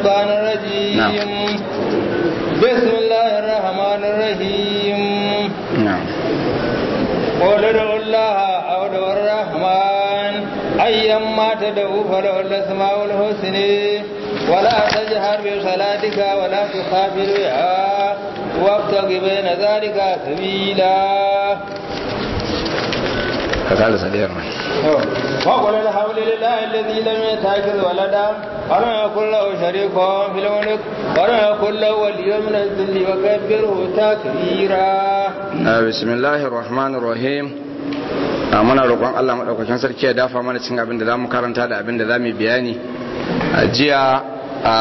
الشيطان الرجيم نعم. بسم الله الرحمن الرحيم نعم قل ادعوا الله أو ادعوا الرحمن أيما تدعوا فله الأسماء الحسنى ولا تجهر بصلاتك ولا تخافر بها وابتغ بين ذلك سبيلا ka kala sadiyar mai وقل الحمد لله الذي لم يتخذ ولدا ولم يكن له شريك في الملك ولم يكن له ولي من الذل وكبره تكبيرا bismillahir rahmanir rahim a muna roƙon Allah madaukakin sarki ya dafa mana cin abin da zamu karanta da abin da zamu bayani a jiya a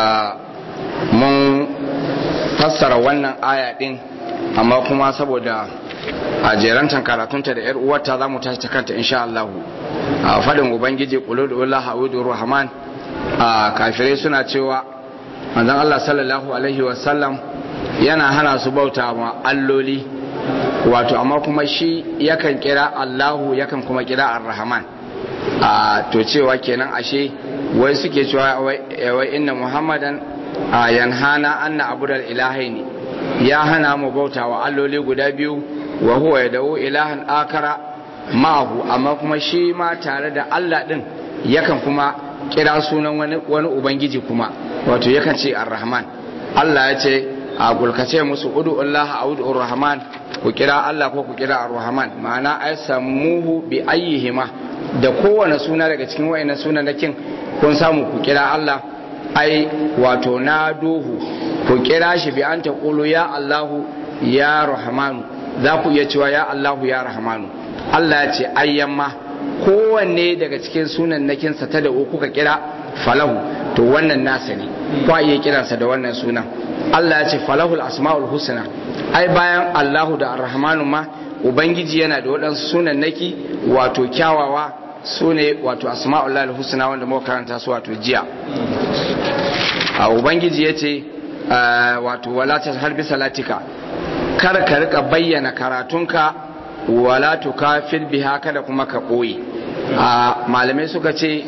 mun fassara wannan aya din amma kuma saboda a jerantan karatunta da yar uwarta zamu tashi ta kanta insha Allah a fadin ubangiji quludullah a'udhu rahman a kafirai suna cewa manzon Allah sallallahu alaihi wasallam yana hana su bauta ma alloli wato amma kuma shi yakan kira Allahu yakan kuma kira Ar-Rahman a to cewa kenan ashe wai suke cewa wai inna Muhammadan a yanhana anna abudal ilahaini ya hana mu bauta wa alloli guda biyu wa huwa yad'u ilahan akara ma'ahu amma kuma shi ma tare da Allah din yakan kuma kira sunan wani wani ubangiji kuma wato yakan ce Ar-Rahman Allah ya ce a gulkace musu udu Allah a udu Rahman ku kira Allah ko ku kira Ar-Rahman ma'ana ai samuhu bi ayyihima da kowane suna daga cikin wayannan sunanakin kun samu ku kira Allah ai wato na duhu ku kira shi bi an taqulu ya Allahu ya Rahmanu za ku iya cewa ya Allahu ya Rahmanu Allah ya ce ayyamma kowanne daga cikin sunanakinsa ta da kuka kira falahu to wannan nasa ne kwa iya kiransa da wannan sunan Allah ya ce falahul asma'ul husna ai bayan Allahu da Ar-Rahmanu ma ubangiji yana da waɗansu sunan naki wato kyawawa su ne wato asma'ul lahul husna wanda muka karanta su wato jiya a ubangiji ya ce wato wala ta harbi salatika kar ka rika bayyana karatunka wala tukafir biha kada kuma ka ɓoye a malamai suka ce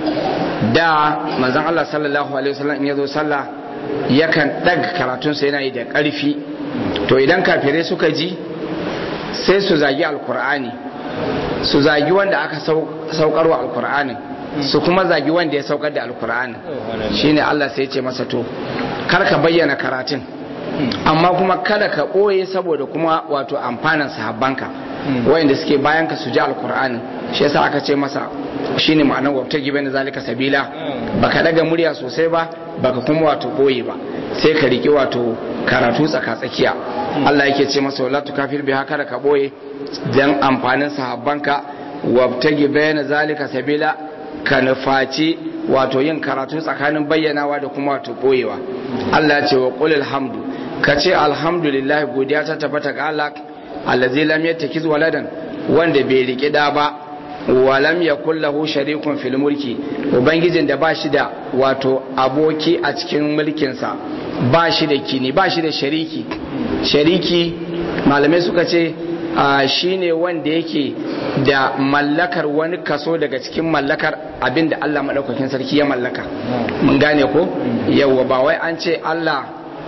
da manzon Allah sallallahu alaihi wasallam in yazo sallah yakan ɗaga karatunsa yana yi da ƙarfi to idan kafirai suka ji sai su zagi alkur'ani su zagi wanda aka saukarwa alkur'anin su kuma zagi wanda ya saukar da alkur'anin shine Allah sai ce masa to kar ka bayyana karatun amma kuma kada ka ɓoye saboda kuma wato amfanin sahabbanka wayanda suke bayan ka su ji alkur'anin shi yasa aka ce masa shine ma'anar wabta gibe na zalika sabila baka daga murya sosai ba baka kuma wato ɓoye ba sai ka riƙi wato karatu tsaka tsakiya Allah yake ce masa wala tukafir bi haka da ka ɓoye dan amfanin sahabbanka wabta gibe na zalika sabila ka nufaci wato yin karatu tsakanin bayyanawa da kuma wato ɓoyewa Allah ya ce wa qul alhamdu ka ce alhamdulillah godiya ta tabbata ga Allah allazi lam yattakiz waladan wanda bai riki da ba wa lam yakul lahu sharikun fil mulki ubangijin da ba shi da wato aboki a cikin mulkin sa ba shi da kini ba shi da shariki shariki malamai suka ce shine wanda yake da mallakar wani kaso daga cikin mallakar abin da Allah madaukakin sarki ya mallaka mun gane ko yawa ba wai an ce Allah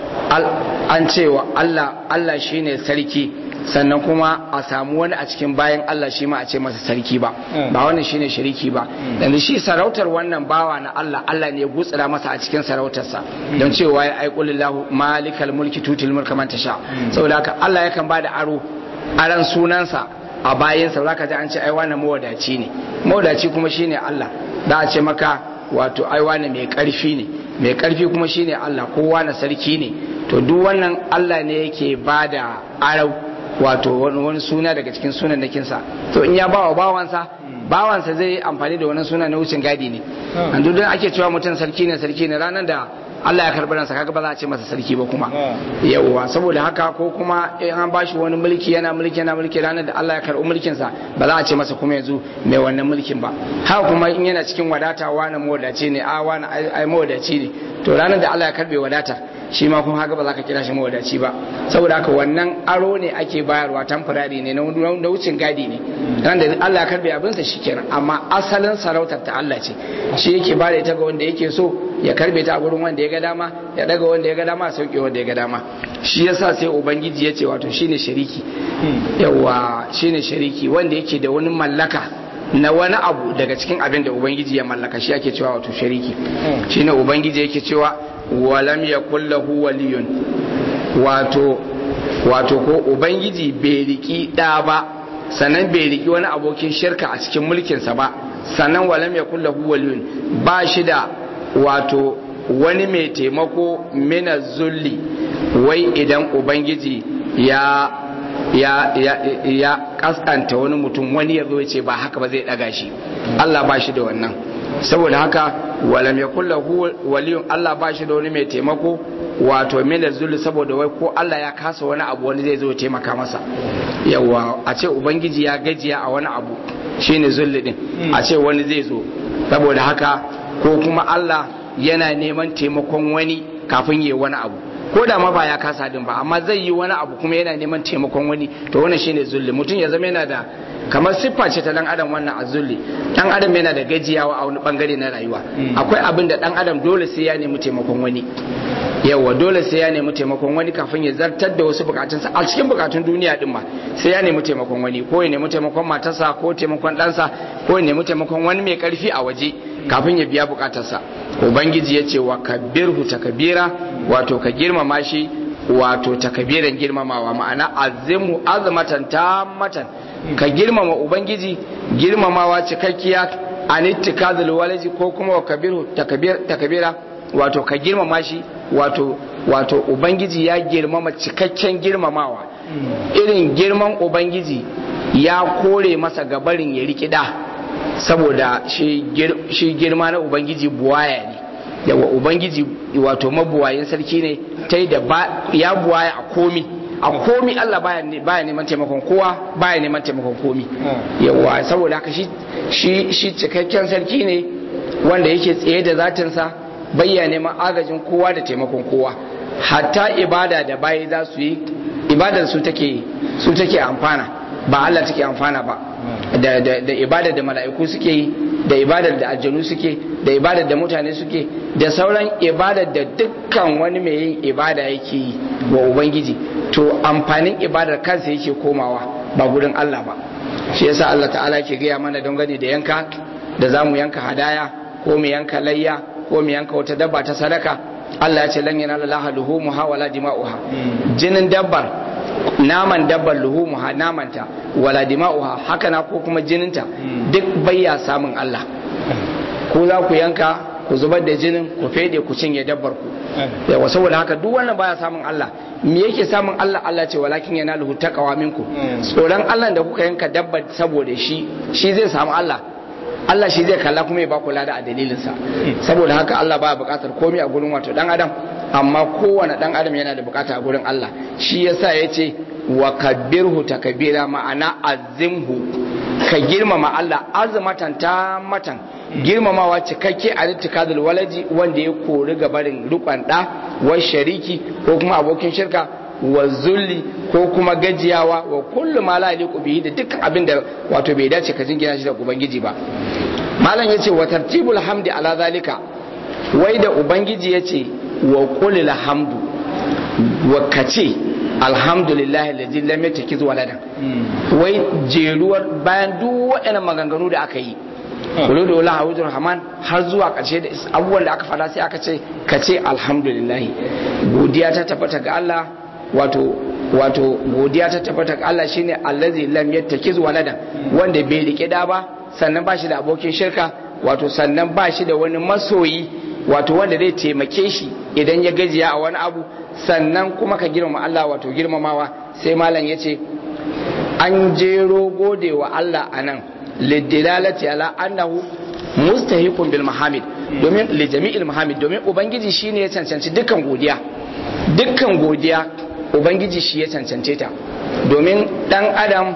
an ce wa Allah Allah shine sarki sannan kuma a samu wani a cikin bayan Allah shi ma a ce masa sarki ba ba wannan shine shariki ba yanzu shi sarautar wannan bawa na Allah Allah ne ya gutsira masa a cikin sarautarsa don cewa ya aikulillahu malikal mulki tutul mulka man tasha saboda haka Allah yakan bada aro aran sunansa a bayansa zaka ji an ce ai wannan mawadaci ne mawadaci kuma shine Allah da a ce maka wato ai wannan mai karfi ne mai karfi kuma shine Allah kowa na sarki ne to duk wannan Allah ne yake bada arau wato wani suna daga cikin sunan nakinsa to in ya bawa bawansa bawansa zai yi amfani da wani suna na wucin gadi ne an duk ake cewa mutum sarki ne sarki ne ranar da Allah ya karɓi ransa kaga ba za a ce masa sarki ba kuma yawwa saboda haka ko kuma in an bashi wani mulki yana mulki yana mulki ranar da Allah ya karɓi mulkin sa ba za a ce masa kuma yanzu mai wannan mulkin ba haka kuma in yana cikin wadata wani mawadaci ne a wani ai mawadaci ne to ranar da Allah ya karɓe wadata shi ma kuma haka ba za ka kira shi mawadaci ba saboda haka wannan aro ne ake bayarwa tamfurari ne na wucin gadi ne ran da Allah ya karɓe abinsa shikenan amma asalin sarautar ta Allah ce shi yake ba da ita ga wanda yake so ya karbe ta a gurin wanda ya ga dama ya daga wanda ya ga dama ya sauke wanda ya ga dama shi yasa sai ubangiji ya ce wato shine shariki yawa shine shariki wanda yake da wani mallaka na wani abu daga cikin abin da ubangiji ya mallaka shi ake cewa wato shariki shine ubangiji yake cewa walam yakul lahu waliyun wato wato ko ubangiji bai riki da ba sannan bai riki wani abokin shirka a cikin mulkinsa ba sannan walam yakul lahu waliyun ba shi da wato wani mai taimako mina zulli wai idan ubangiji ya ya ya ya kaskanta wani mutum wani ya zo ya ce ba haka ba zai daga shi Allah ba shi da wannan saboda haka walam yakul lahu waliyun Allah ba shi da wani mai taimako wato mina zulli saboda wai ko Allah ya kasa wani abu wani zai zo ya taimaka masa yawa a ce ubangiji ya gajiya a wani abu shine zulli din a ce wani zai zo saboda haka ko kuma Allah yana neman taimakon wani kafin yi wani abu ko da ma ba ya kasa din ba amma zai yi wani abu kuma yana neman taimakon wani to wannan shine zulli mutum ya zama yana da kamar siffa ce ta dan adam wannan a zulli dan adam yana da gajiyawa a wani bangare na rayuwa akwai abin da dan adam dole sai ya nemi taimakon wani yawa dole sai ya nemi taimakon wani kafin ya zartar da wasu bukatunsa a cikin bukatun duniya din ma sai ya nemi taimakon wani ko ya nemi taimakon matarsa ko taimakon ɗansa ko ya nemi taimakon wani mai karfi a waje kafin ya biya bukatarsa ubangiji ya ce wa kabirhu takabira wato ka girmama shi wato takabiran girmamawa ma'ana azimu azmatan tammatan ka girmama ubangiji girmamawa cikakkiya anittikazul walaji ko kuma wa kabirhu takabira wato ka girmama shi wato wato ubangiji ya girmama cikakken girmamawa irin girman ubangiji ya kore masa gabarin ya rikida saboda shi girma na ubangiji buwaya ne yawa ubangiji wato mabuwayin sarki ne ta da ya buwaya a komi a komi Allah baya neman taimakon kowa baya neman taimakon komi yawa saboda haka shi cikakken sarki ne wanda yake tsaye da zatinsa bayya neman agajin kowa da taimakon kowa hatta ibada da bayi za su yi ibadar su take su take amfana ba Allah take amfana ba da da da ibadar da mala'iku suke yi da ibadar da aljanu suke da ibadar da mutane suke da sauran ibadar da dukkan wani mai yin ibada yake yi wa ubangiji to amfanin ibadar kansa yake komawa ba gurin Allah ba shi yasa Allah ta'ala yake gaya mana don gani da yanka da zamu yanka hadaya ko mu yanka layya ko mu yanka wata dabba ta sadaka Allah ya ce lan yanala laha luhumuha wala dima'uha jinin dabbar naman dabbar luhumuha namanta wala dima'uha haka na ko kuma jininta duk bayya samun Allah ko za ku yanka ku zubar da jinin ku fede ku cinye dabbar ku yawa saboda haka duk wannan baya samun Allah me yake samun Allah Allah ce walakin yana lahu taqwa minku tsoron Allah da kuka yanka dabbar saboda shi shi zai samu Allah Allah shi zai kalla kuma ya baku lada a dalilinsa saboda haka Allah baya bukatar komai a gurin wato dan adam amma kowane dan adam yana da bukata a gurin Allah shi yasa yace wa kabbirhu takbira ma'ana azimhu ka girmama Allah azmatan ta matan girmamawa cikakke a littikadul walaji wanda ya kori gabarin rukun da wa shariki ko kuma abokin shirka wa zulli ko kuma gajiyawa wa kullu ma la yaliqu bihi da dukkan abin da wato bai dace ka jingina shi da ubangiji ba malam yace wa tartibul hamdi ala zalika wai da ubangiji yace wa qulil hamdu wa kace alhamdulillahi alladhi lam yatakiz waladan wai jeruwar bayan duk waɗannan maganganu da aka yi kulu da wala hawujur rahman har zuwa ƙarshe da abubuwan da aka fada sai aka ce kace alhamdulillahi godiya ta tabbata ga Allah wato wato godiya ta tabbata ga Allah shine allazi lam yattakiz walada wanda bai rike da ba sannan ba shi da abokin shirka wato sannan ba shi da wani masoyi wato wanda zai taimake shi idan ya gajiya a wani abu sannan kuma ka girmama Allah wato girmamawa sai malam yace an jero gode wa Allah anan lidilalati ala annahu mustahiqun bil mahamid domin li jami'il mahamid domin ubangiji shine ya cancanci dukkan godiya dukkan godiya ubangiji shi ya cancance ta domin dan adam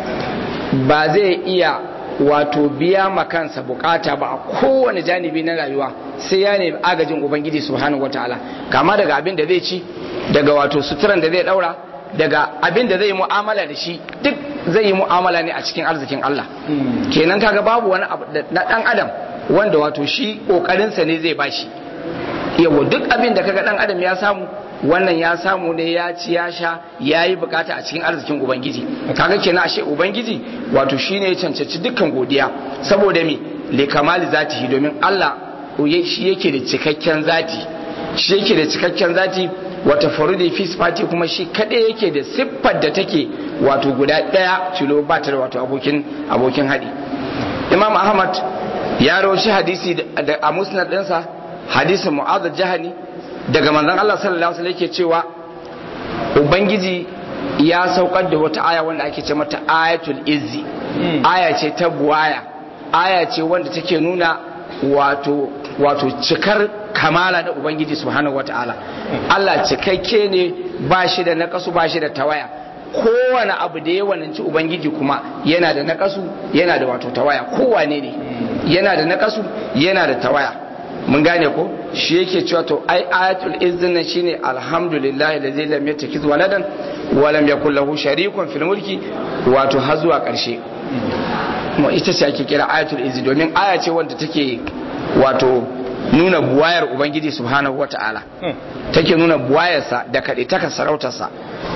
ba zai iya wato biya makansa bukata ba a kowane janibi na rayuwa sai ya nemi agajin ubangiji subhanahu wataala kama daga abin da zai ci daga wato suturan da zai daura daga abin da zai yi mu'amala da shi duk zai yi mu'amala ne a cikin arzikin Allah kenan kaga babu wani abu na dan adam wanda wato shi kokarinsa ne zai bashi yawa duk abin da kaga dan adam ya samu wannan ya samu ne ya ci ya sha ya yi bukata a cikin arzikin ubangiji kaga kenan ashe ubangiji wato shine ya cancanci dukkan godiya saboda me li kamali zatihi domin Allah shi yake da cikakken zati shi yake da cikakken zati wata farudi fi sifati kuma shi kadai yake da siffar da take wato guda daya tilo ba ta da wato abokin abokin hadi imam ahmad ya rawashi hadisi a musnad ɗinsa hadisin mu'adh jahani daga manzon Allah sallallahu alaihi wasallam yake cewa ubangiji ya saukar da wata aya wanda ake ce mata ayatul izzi aya ce ta buwaya aya ce wanda take nuna wato wato cikar kamala da ubangiji subhanahu wataala Allah cikakke ne ba shi da nakasu ba shi da tawaya kowane abu da ya wananci ubangiji kuma yana da nakasu yana da wato tawaya kowane ne yana da nakasu yana da tawaya mun gane ko shi yake cewa to ai ayatul izzin nan shine alhamdulillahi da zai lam yatakiz waladan wa lam yakul lahu sharikun fil mulki wato har zuwa karshe mu ita ce ake kira ayatul izzi domin aya ce wanda take wato nuna buwayar ubangiji subhanahu wata'ala take nuna buwayarsa da kaɗe taka sarautarsa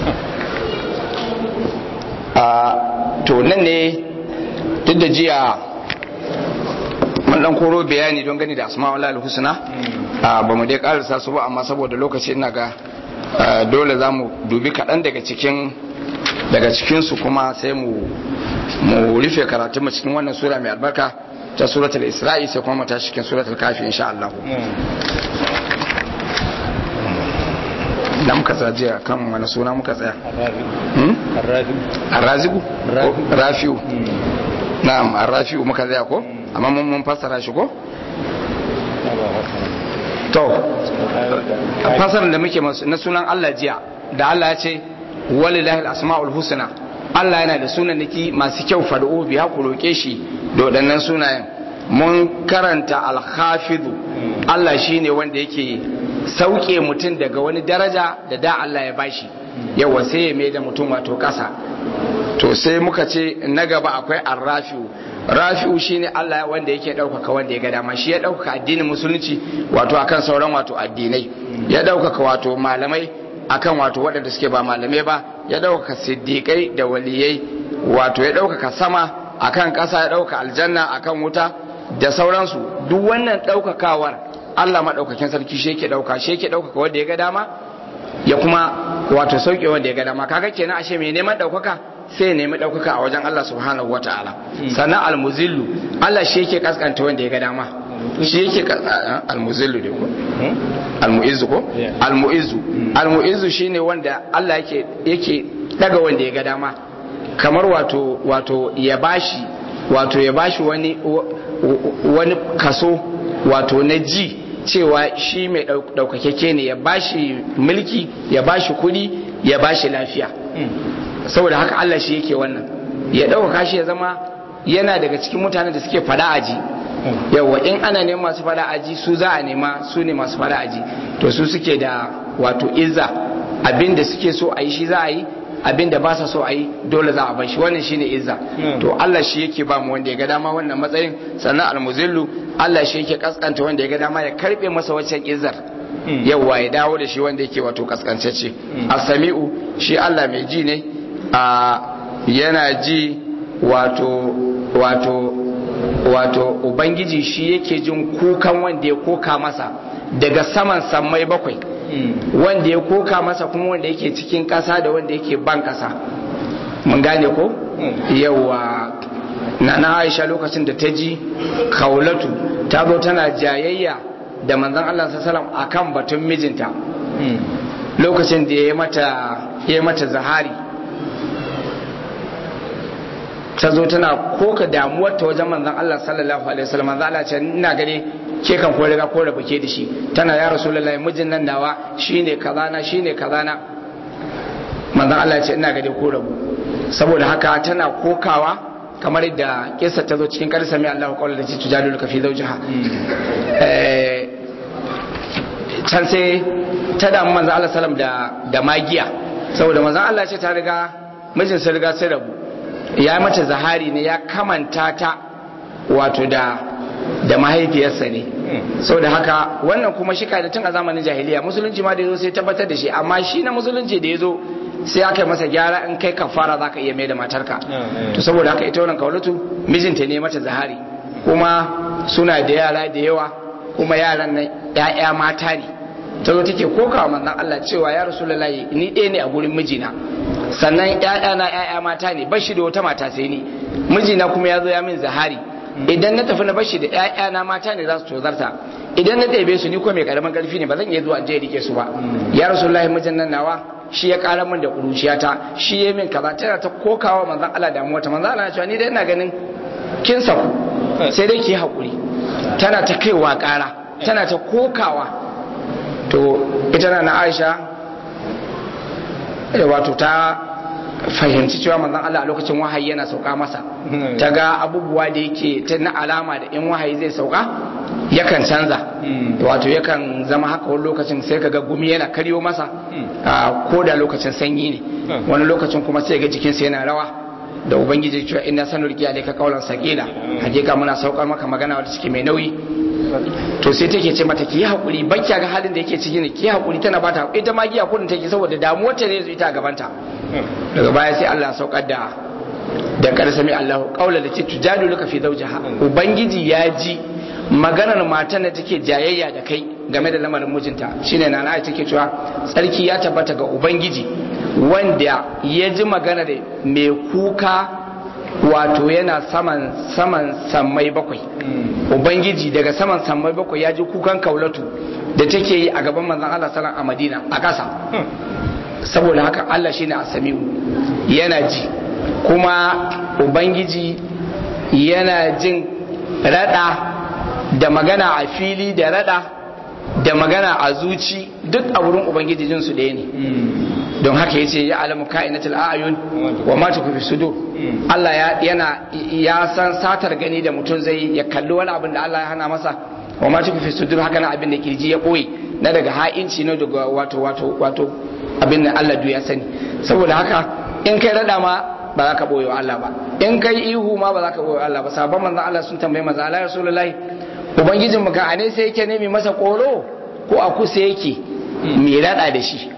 to nan ne duk da jiya mun dan koro bayani don gani da asma'ul lahi husna ba mu dai karasa su ba amma saboda lokaci ina ga dole za mu dubi kaɗan daga cikin daga cikinsu kuma sai mu mu rufe karatun mu cikin wannan sura mai albarka ta suratul isra'i sai kuma mu tashi cikin suratul kafi insha Allah da muka tsaya jiya kan wani suna muka tsaya arrazigu rafiu na'am arrafiu muka tsaya ko amma mun mun fassara shi ko to fassarar da muke na sunan Allah jiya da Allah ya ce walillahi al-asma'ul husna Allah yana da sunanaki masu kyau fad'u biya ku roke shi da waɗannan sunayen mun karanta al-hafizu Allah shine wanda yake sauke mutum daga wani daraja da da Allah ya bashi yawa sai ya mai da mutum wato ƙasa to sai muka ce na gaba akwai arrafi'u rafi'u shine Allah wanda yake ɗaukaka wanda ya ga dama shi ya ɗaukaka addinin musulunci wato akan sauran wato addinai ya ɗaukaka wato malamai akan wato waɗanda suke ba malamai ba ya ɗaukaka siddiƙai da waliyai wato ya ɗaukaka sama akan ƙasa ya ɗaukaka aljanna akan wuta da sauransu duk wannan ɗaukakawar Allah maɗaukakin sarki shi yake ɗauka shi yake ɗaukaka wanda ya ga dama ya kuma wato sauke wanda ya ga dama kaga kenan ashe mai neman ɗaukaka sai ya nemi ɗaukaka a wajen Allah subhanahu wata'ala sannan almuzillu Allah shi yake kaskanta wanda ya ga dama shi yake almuzillu ne ko almu'izzu ko almu'izzu almu'izzu shine wanda Allah yake yake daga wanda ya ga dama kamar wato wato ya bashi wato ya bashi wani wani kaso wato na ji cewa shi mai daukakeke ne ya bashi mulki ya bashi kudi ya bashi lafiya saboda haka Allah shi yake wannan ya ɗaukaka shi ya zama yana daga cikin mutanen da suke fada aji yawa in ana neman masu fada aji su za a nema su ne masu fada aji to su suke da wato izza abin da suke so a yi shi za a yi abin da ba sa so a yi dole za a bar shi wannan shine izza to Allah shi yake ba mu wanda ya ga dama wannan matsayin sannan almuzillu Allah shi yake kaskanta wanda ya ga dama ya karbe masa waccan izzar yawa ya dawo da shi wanda yake wato kaskantacce as-sami'u shi Allah mai ji ne a yana ji wato wato wato ubangiji shi yake jin kukan wanda ya koka masa daga saman sammai bakwai wanda ya koka masa kuma wanda yake cikin ƙasa da wanda yake ban ƙasa mun gane ko yawa na na aisha lokacin da ta ji kaulatu ta zo tana jayayya da manzon Allah sallallahu alaihi akan batun mijinta lokacin da ya mata ya mata zahari ta zo tana koka damuwar ta wajen manzon Allah sallallahu alaihi wasallam manzon Allah ce ina gani ke kan ko riga ko rabu ke da shi tana ya rasulullahi mijin nan nawa shine kaza na shine kaza na manzon Allah ce ina gani ko rabu saboda haka tana kokawa kamar da kisa ta zo cikin karsa mai Allah kawai da ce tujadilu ka fi zawjiha eh can sai ta damu manzon Allah sallam da da magiya saboda manzon Allah ce ta riga mijin sa riga sai rabu ya mata zahari ne ya kamanta ta wato da da mahaifiyarsa ne saboda haka wannan kuma shika da tun a zamanin jahiliya musulunci ma da yazo sai tabbatar da shi amma shi na musulunci da yazo sai aka yi masa gyara in kai kafara za ka iya mai da matarka to saboda haka ita wannan kaulatu mijinta ne mata zahari kuma suna da yara da yawa kuma yaran nan ya'ya mata ne ta zo take kokawa manzon Allah cewa ya rasulullahi ni ɗaya ne a gurin mijina sannan ya'ya na ya'ya mata ne bashi da wata mata sai ni mijina kuma ya zo ya min zahari idan na tafi na bashi da ya'ya na mata ne za su tozarta idan na ɗebe su ni ko mai karamin karfi ne ba zan iya zuwa je rike su ba ya rasulullahi mijin nan nawa shi ya kara min da kuruciyata shi ya min kaza tana ta kokawa manzon Allah da mota manzon Allah ya ce ni dai ina ganin kin saku sai dai ki hakuri tana ta kaiwa kara tana ta kokawa to ita na Aisha wato ta fahimci cewa manzon Allah a lokacin wahayi yana sauka masa ta ga abubuwa da yake ta na alama da in wahayi zai sauka yakan canza wato yakan zama haka wani lokacin sai kaga gumi yana karyo masa ko da lokacin sanyi ne wani lokacin kuma sai ga jikinsa yana rawa da ubangiji cewa ina sanurki alayka qawlan saqila hakika muna saukar maka magana wadda take mai nauyi to sai take ce mata ki hakuri bakya ga halin da yake ciki ne ki hakuri tana bata ita ma giya kudin take saboda damuwar ta ne ita a gabanta daga baya sai Allah saukar da da kar sami Allah qaula da tujadu laka fi zawjiha ubangiji ya ji maganar matan da take jayayya da kai game da lamarin mijinta shine na na take cewa tsarki ya tabbata ga ubangiji wanda ya ji magana da mai kuka wato yana saman saman sammai bakwai ubangiji daga saman sammai bakwai ya ji kukan kaulatu da take yi a gaban manzon Allah sallallahu a Madina a ƙasa saboda haka Allah shine asami'u yana ji kuma ubangiji yana jin rada da magana a fili da rada da magana a zuci duk a wurin ubangiji jin su ɗaya ne don haka ya ce ya alamu ka'inatul a'yun wa ma tukufi sudur Allah ya yana ya san satar gani da mutum zai ya kalli wani abin da Allah ya hana masa wa ma tukufi sudur haka na abin da kirji ya boye na daga ha'inci na daga wato wato wato abin da Allah ya sani saboda haka in kai rada ma ba za ka boye wa Allah ba in kai ihu ma ba za ka boye wa Allah ba sabon manzon Allah sun tambaye manzon Allah rasulullahi ubangijin mu ka ane sai yake nemi masa koro ko a kusa yake mai rada da shi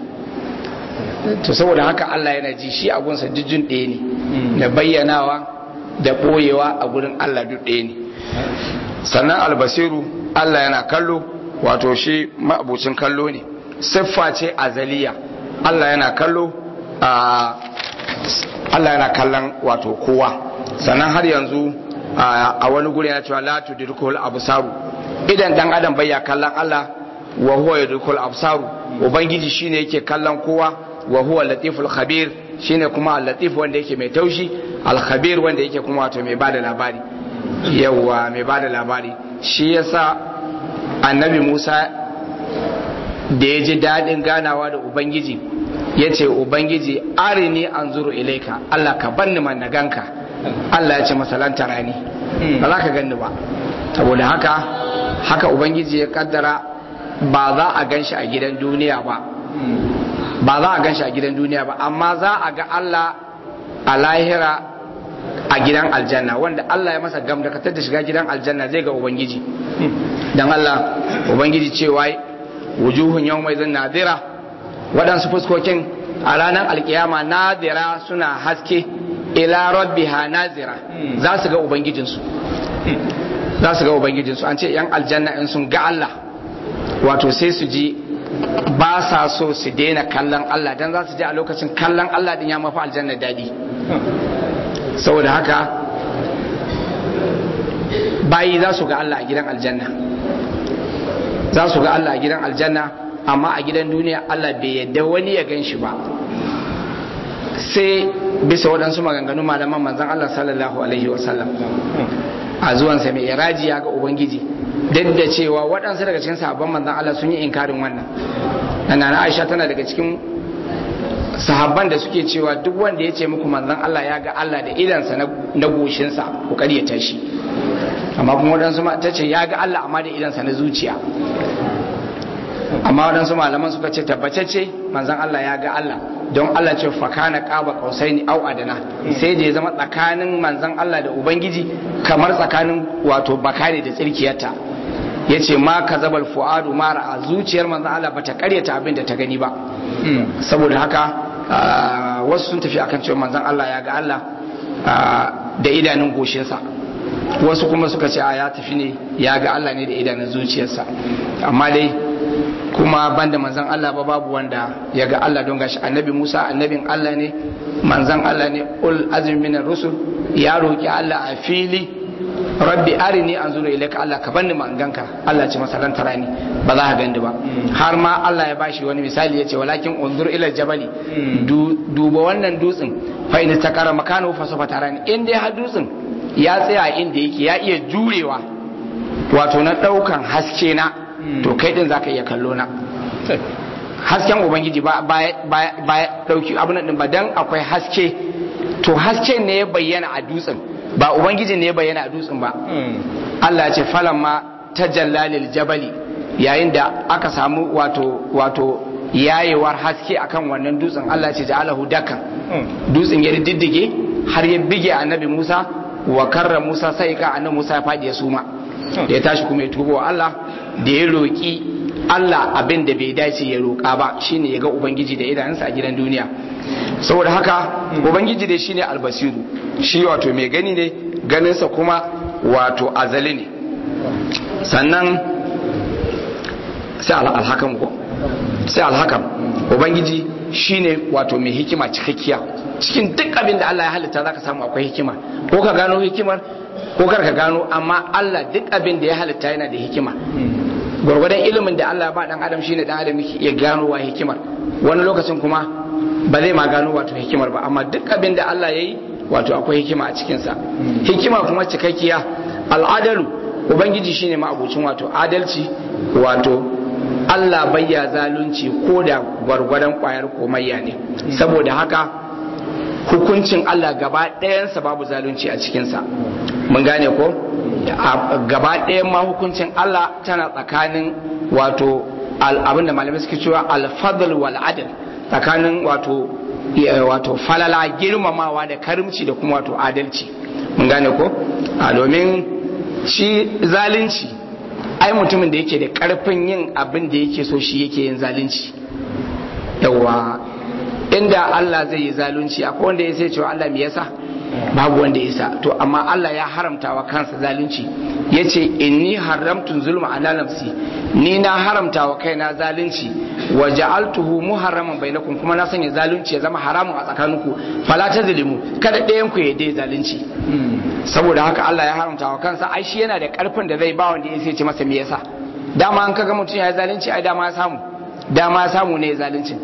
to saboda haka Allah yana ji shi abunsa jujjun ɗaya ne da bayyanawa da ɓoyewa a gurin Allah duk ɗaya ne sannan albasiru Allah yana kallo wato shi ma'abucin kallo ne siffa ce azaliya Allah yana kallo a Allah yana kallon wato kowa sannan har yanzu a wani guri yana cewa la tudrikul absaru idan dan adam bai ya kallon Allah wa huwa yudrikul absaru ubangiji shine yake kallon kowa wa huwa latiful khabir shine kuma al-latif wanda yake mai taushi al-khabir wanda yake kuma wato mai bada labari yawa mai bada labari shi yasa annabi Musa da ya ji daɗin ganawa da ubangiji ya ce ubangiji arini anzuru ilaika Allah ka banni man na ganka Allah ya ce masalanta rani ba za ka ganni ba saboda haka haka ubangiji ya kaddara ba za a gan shi a gidan duniya ba ba za a gan shi a gidan duniya ba amma za a ga Allah a lahira a gidan aljanna wanda Allah ya masa gam da katar da shiga gidan aljanna zai ga ubangiji dan Allah ubangiji cewa wujuhun yau mai nadira waɗansu fuskokin a ranar alkiyama nadira suna haske ila rabbiha nazira za su ga ubangijinsu za su ga ubangijinsu an ce yan aljanna in sun ga Allah wato sai su ji ba sa so su daina kallon Allah dan za su ji a lokacin kallon Allah din ya mafi aljanna daɗi saboda haka bayi za su ga Allah a gidan aljanna za su ga Allah a gidan aljanna amma a gidan duniya Allah bai yadda wani ya gan shi ba sai bisa waɗansu maganganu malaman manzan Allah sallallahu alaihi wasallam a zuwansa mai iraji ya ga ubangiji duk da cewa waɗansu daga cikin sahabban manzan Allah sun yi inkarin wannan nana Aisha tana daga cikin sahabban da suke cewa duk wanda ya ce muku manzan Allah ya ga Allah da idansa na goshinsa ku ya tashi amma kuma waɗansu ta ce ya ga Allah amma da idansa na zuciya amma waɗansu malaman suka ce tabbatacce manzan Allah ya ga Allah don Allah ce fakana qaba qausaini au adana sai da ya zama tsakanin manzan Allah da ubangiji kamar tsakanin wato bakare da tsirkiyarta yace ma kazabal fuadu ma ra'a zuciyar manzon Allah bata karyata abin da ta gani ba saboda haka wasu sun tafi akan cewa manzon Allah ya ga Allah da idanun goshinsa wasu kuma suka ce a ya tafi ne ya ga Allah ne da idanun zuciyarsa amma dai kuma banda manzan Allah ba babu wanda ya ga Allah don gashi annabi Musa annabin Allah ne manzan Allah ne ul azmi minar rusul ya roki Allah a fili rabbi arini anzuru ilaika Allah ka banni ma ganka Allah ce masa ran tarani ba za ka gani ba har ma Allah ya bashi wani misali ya ce walakin unzur ila jabali duba wannan dutsen fa in takara makanu fa sofa tarani in dai har dutsen ya tsaya inda yake ya iya jurewa wato na daukan haske na to kai din zaka iya kallo na hasken ubangiji ba ba dauki abin din ba dan akwai haske to hasken ne ya bayyana a dutsen ba ubangiji ne ya bayyana a dutsen ba Allah ya ce falamma tajallalil jabali yayin da aka samu wato wato yayewar haske akan wannan dutsen Allah ya ce ja'alahu dakan dutsen ya diddige har ya bige annabi Musa wa karra Musa sai ka annabi Musa ya fadi ya suma da ya tashi kuma ya tubo wa Allah da ya roki Allah abin da bai dace ya roƙa ba shine ya ga ubangiji da idanunsa a gidan duniya saboda haka ubangiji dai shine albasiru shi wato mai gani ne ganinsa kuma wato azali ne sannan sai alhakam ko sai alhakam ubangiji shine wato mai hikima cikakkiya cikin duk abin da Allah ya halitta zaka samu akwai hikima ko ka gano hikimar ko kar ka gano amma Allah duk abin da ya halitta yana da hikima gwargwadon ilimin da Allah ba dan adam shine dan adam yake iya gano wa hikimar wani lokacin kuma ba zai ma gano wato hikimar ba amma duk abin da Allah yayi wato akwai hikima a cikin sa hikima kuma cikakkiya al'adalu ubangiji shine ma abucin wato adalci wato Allah bayya zalunci ko da gwargwadon kwayar komayya ne saboda haka hukuncin Allah gaba ɗayansa babu zalunci a cikinsa mun gane ko gaba ɗayan ma hukuncin Allah tana tsakanin wato abin da malamai suke cewa alfadl wal adl tsakanin wato wato falala girmamawa da karimci da kuma wato adalci mun gane ko a domin shi zalunci ai mutumin da yake da karfin yin abin da yake so shi yake yin zalunci yawa inda Allah zai yi zalunci akwai wanda ya sai cewa Allah me yasa babu wanda ya sa to amma Allah ya haramta wa kansa zalunci yace inni haramtu zulma ala nafsi ni na haramta wa kaina zalunci wa ja'altuhu muharraman bainakum kuma na sanya zalunci ya zama haramun a tsakaninku fala tazlimu kada ɗayan ku ya dai zalunci saboda haka Allah ya haramta wa kansa ai shi yana da karfin da zai ba wanda ya sai ce masa me yasa dama an kaga mutum ya zalunci ai dama ya samu dama ya samu ne zalunci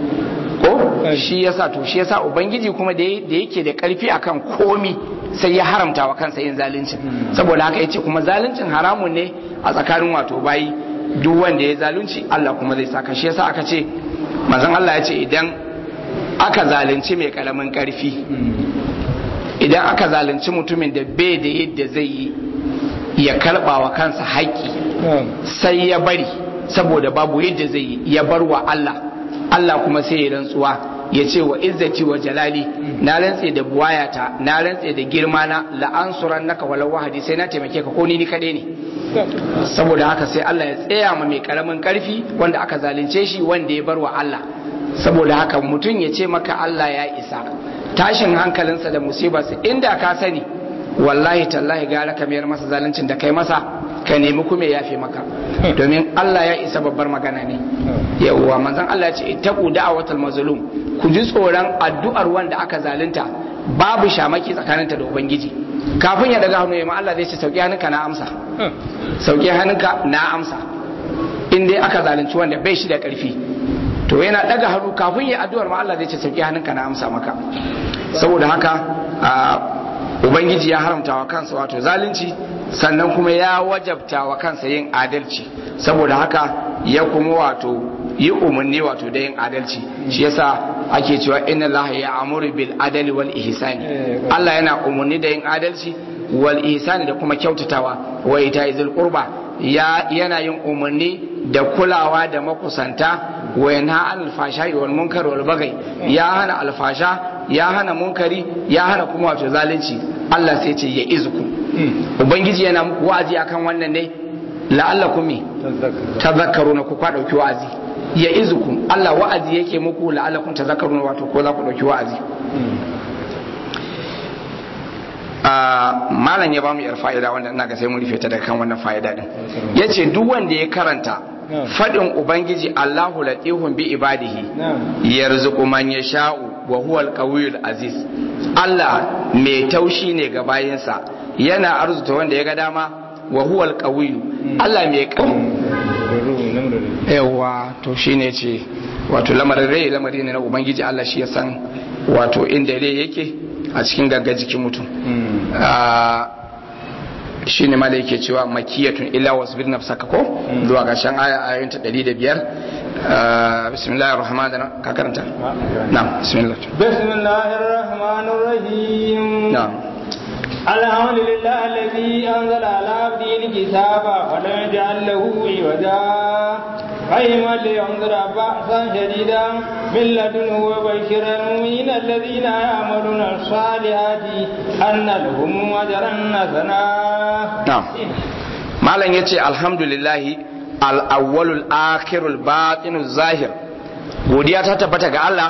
ko shi yasa to shi yasa ubangiji kuma da yake da karfi akan komi sai ya haramta wa kansa yin zalunci saboda haka yace kuma zaluncin haramun ne a tsakanin wato bayi duk wanda ya zalunci Allah kuma zai saka shi yasa aka ce manzon Allah ya ce idan aka zalunci mai karamin karfi idan aka zalunci mutumin da bai da yadda zai yi ya karba wa kansa haƙƙi sai ya bari saboda babu yadda zai yi ya bar wa Allah Allah kuma sai ya rantsuwa ya ce wa izzati wa jalali na rantse da buwayata na rantse da girma na la'ansuran naka walau wahadi sai na taimake ka ko ni ni kaɗai ne saboda haka sai Allah ya tsaya ma mai karamin karfi wanda aka zalunce shi wanda ya bar wa Allah saboda haka mutum ya ce maka Allah ya isa tashin hankalinsa da musibarsa inda ka sani wallahi tallahi gara ka mayar masa zaluncin da kai masa ka nemi kuma ya yafe maka domin Allah ya isa babbar magana ne yawwa manzon Allah ya ce ittaqu da'watal mazlum ku ji tsoron addu'ar wanda aka zalunta babu shamaki tsakaninta da ubangiji kafin ya daga hannu ya ma Allah zai ce sauki hannunka na amsa sauki hannunka na amsa in dai aka zalunci wanda bai shi da karfi to yana daga hannu kafin ya addu'ar ma Allah zai ce sauki hannunka na amsa maka saboda haka ubangiji ya haramta wa kansa wato zalunci sannan kuma ya wajabta wa kansa yin adalci saboda haka ya kuma wato yi umarni wato da yin adalci shi yasa ake cewa inna allaha ya amuru bil adali wal ihsani Allah yana umarni da yin adalci wal ihsani da kuma kyautatawa wa ita izil qurba ya yana yin umarni da kulawa da makusanta wa yanha anil fashai wal munkar wal bagai ya hana alfasha ya hana munkari ya hana kuma wato zalunci Allah sai ce ya izuku ubangiji yana muku wa'azi akan wannan ne la'allakum tadhakkaruna ku kwa dauki wa'azi ya izukum Allah wa'azi yake muku la'allakum tadhakkaruna wato ko za ku dauki wa'azi malam ya bamu yar fa'ida wanda ina ga sai mun rufe ta daga kan wannan fa'ida din yace duk wanda ya karanta fadin ubangiji Allahu latihun bi ibadihi yarzuqu man yasha'u wa huwa al aziz Allah mai taushi ne ga bayinsa yana arzuta wanda ya ga dama wa huwa al Allah mai yawa to shine ce wato lamarin rai lamari ne na ubangiji Allah shi ya san wato inda rai yake a cikin gagga jikin mutum shi ne mala yake cewa makiyatun illa wasbir nafsaka ko zuwa gashin aya ayoyin ta 105 bismillahir rahmanir rahim ka karanta na'am bismillah bismillahir rahmanir rahim na'am الحمد لله الذي أنزل على عبده الكتاب ولم يجعل له عوجا قيما لينذر بأسا شديدا من لدنه وبشر المؤمنين الذين يعملون الصالحات أن لهم أجرا حسنا نعم malam ya ce alhamdulillahi al'awwalul akhirul batinul zahir godiya ta tabbata ga Allah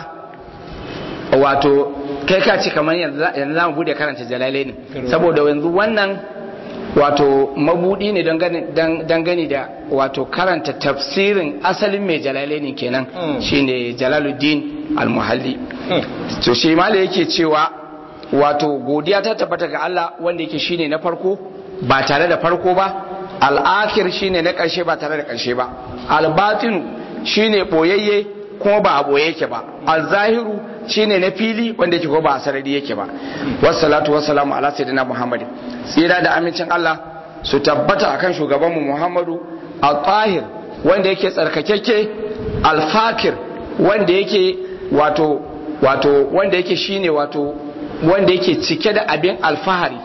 wato kai ka ce kamar yanzu za mu bude karanta jalalai ne saboda yanzu wannan wato mabudi ne dangane da wato karanta tafsirin asalin mai jalalai ne kenan shine jalaluddin al-muhalli to shi mala yake cewa wato godiya ta tabbata ga Allah wanda yake shine na farko ba tare da farko ba al'akir shine na karshe ba tare da karshe ba al-batinu shine boyayye kuma ba a boye yake ba al-zahiru shine na fili wanda yake ko ba a sarari yake ba wassalatu wassalamu ala sayyidina muhammadin tsira da amincin Allah su tabbata akan shugabanmu muhammadu al-tahir wanda yake tsarkakeke al-fakir wanda yake wato wato wanda yake shine wato wanda yake cike da abin alfahari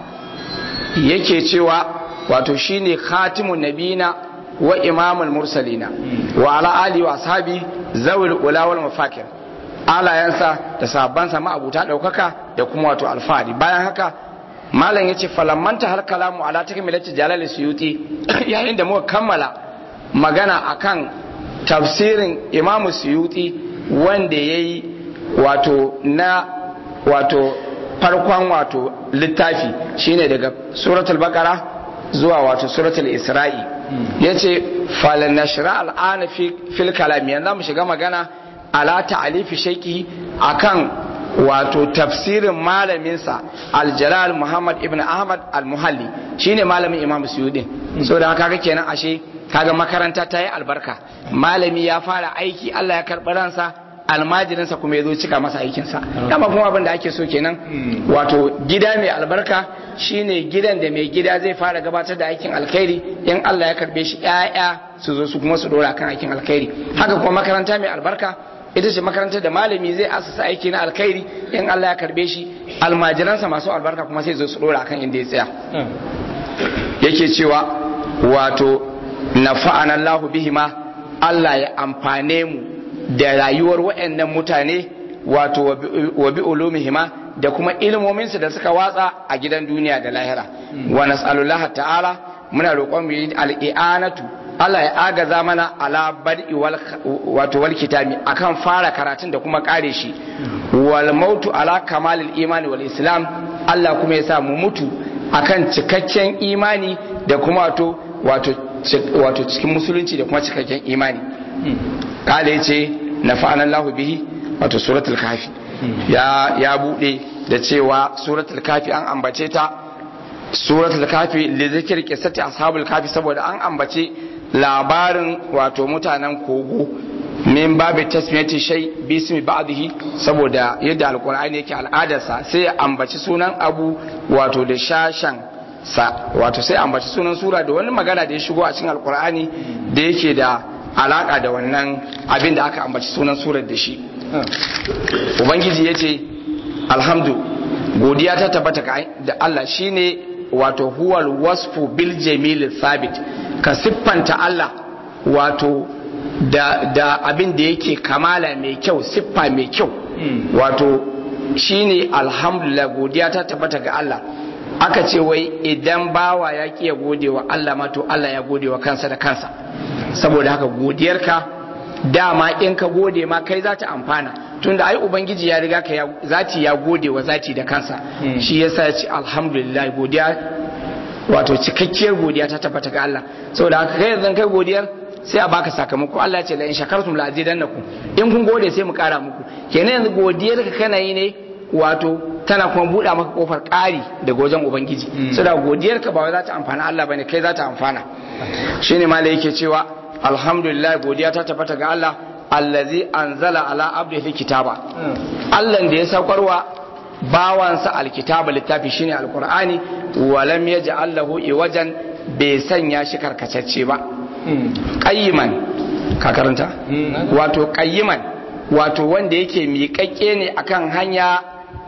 yake cewa wato shine khatimun nabina wa imamul mursalina wa ala ali wa ashabi zawil ula wal mafakir alayansa da sahabbansa ma'abuta daukaka da kuma wato alfahari bayan haka malam yace falammanta har kalamu ala takmilati jalal suyuti yayin da muka kammala magana akan tafsirin imamu suyuti wanda yayi wato na wato farkon wato littafi shine daga suratul baqara zuwa wato suratul isra'i yace falanashra al'ana fi fil kalam yanzu mu shiga magana ala ta'alifi shaiki akan wato tafsirin malaminsa aljalal muhammad ibn ahmad al-muhalli shine malamin imam suyudin so da kaga kenan ashe kaga makaranta ta yi albarka malami ya fara aiki allah ya karɓi ransa almajirinsa kuma ya zo cika masa aikinsa dama kuma abin da ake so kenan wato gida mai albarka shine gidan da mai gida zai fara gabatar da aikin alkhairi in Allah ya karbe shi ƴaƴa su zo su kuma su dora kan aikin alkhairi haka kuma makaranta mai albarka ita ce makarantar da malami zai asasa aiki na alkhairi in Allah ya karbe shi almajiransa masu albarka kuma sai zo su dora kan inda ya tsaya yake cewa wato nafa'ana Allahu bihima Allah ya amfane mu da rayuwar waɗannan mutane wato wa bi ulumihima da kuma ilmominsu da suka watsa a gidan duniya da lahira wa nas'alullaha ta'ala muna roƙon mu yi al'i'anatu Allah ya agaza mana ala bad'i wal wato wal kitabi akan fara karatun da kuma kare shi wal mautu ala kamalil imani wal islam Allah kuma ya sa mu mutu akan cikakken imani da kuma wato wato wato cikin musulunci da kuma cikakken imani kada yace nafa'ana Allah bihi wato suratul kafi ya ya bude da cewa suratul kafi an ambace ta suratul kafi li zikri qissati ashabul kafi saboda an ambace labarin wato mutanen kogo min babu tasmiyati shay bismi ba'dihi saboda yadda alqur'ani yake al'adarsa sai ya ambaci sunan abu wato da shashan sa wato sai ambaci sunan sura da wani magana da ya shigo a cikin alqur'ani da yake da alaka da wannan abin da aka ambaci sunan surar da shi ubangiji ya ce alhamdu godiya ta tabbata da Allah shine wato huwal wasfu bil jamil thabit ka siffanta Allah wato da, da abin da yake kamala mai kyau siffa mai kyau wato shine alhamdulillah godiya ta tabbata ga Allah aka ce wai idan bawa ya ki ya gode wa Allah ma to Allah ya gode wa kansa da kansa saboda haka godiyarka dama in ka gode ma kai za ta amfana tunda ai ubangiji ya riga ka zati ya gode wa zati da kansa shi yasa ya ce alhamdulillah godiya wato cikakkiyar godiya ta tabbata ga Allah saboda haka kai yanzu kai godiyar sai a baka sakamako Allah ya ce la in shakartum la azidannakum in kun gode sai mu kara muku kenan yanzu godiyar ka kana yi ne wato tana kuma buɗa maka kofar ƙari daga wajen ubangiji saboda godiyar ka ba wai za ta amfana Allah bane kai za ta amfana shine malai yake cewa alhamdulillah godiya ta tabbata ga Allah allazi anzala ala abdihi kitaba Allah da ya saukarwa bawansa alkitaba littafi shine alqur'ani walam yaj'al lahu iwajan bai sanya shi karkatacce ba qayyiman ka karanta wato qayyiman wato wanda yake miƙaƙƙe ne akan hanya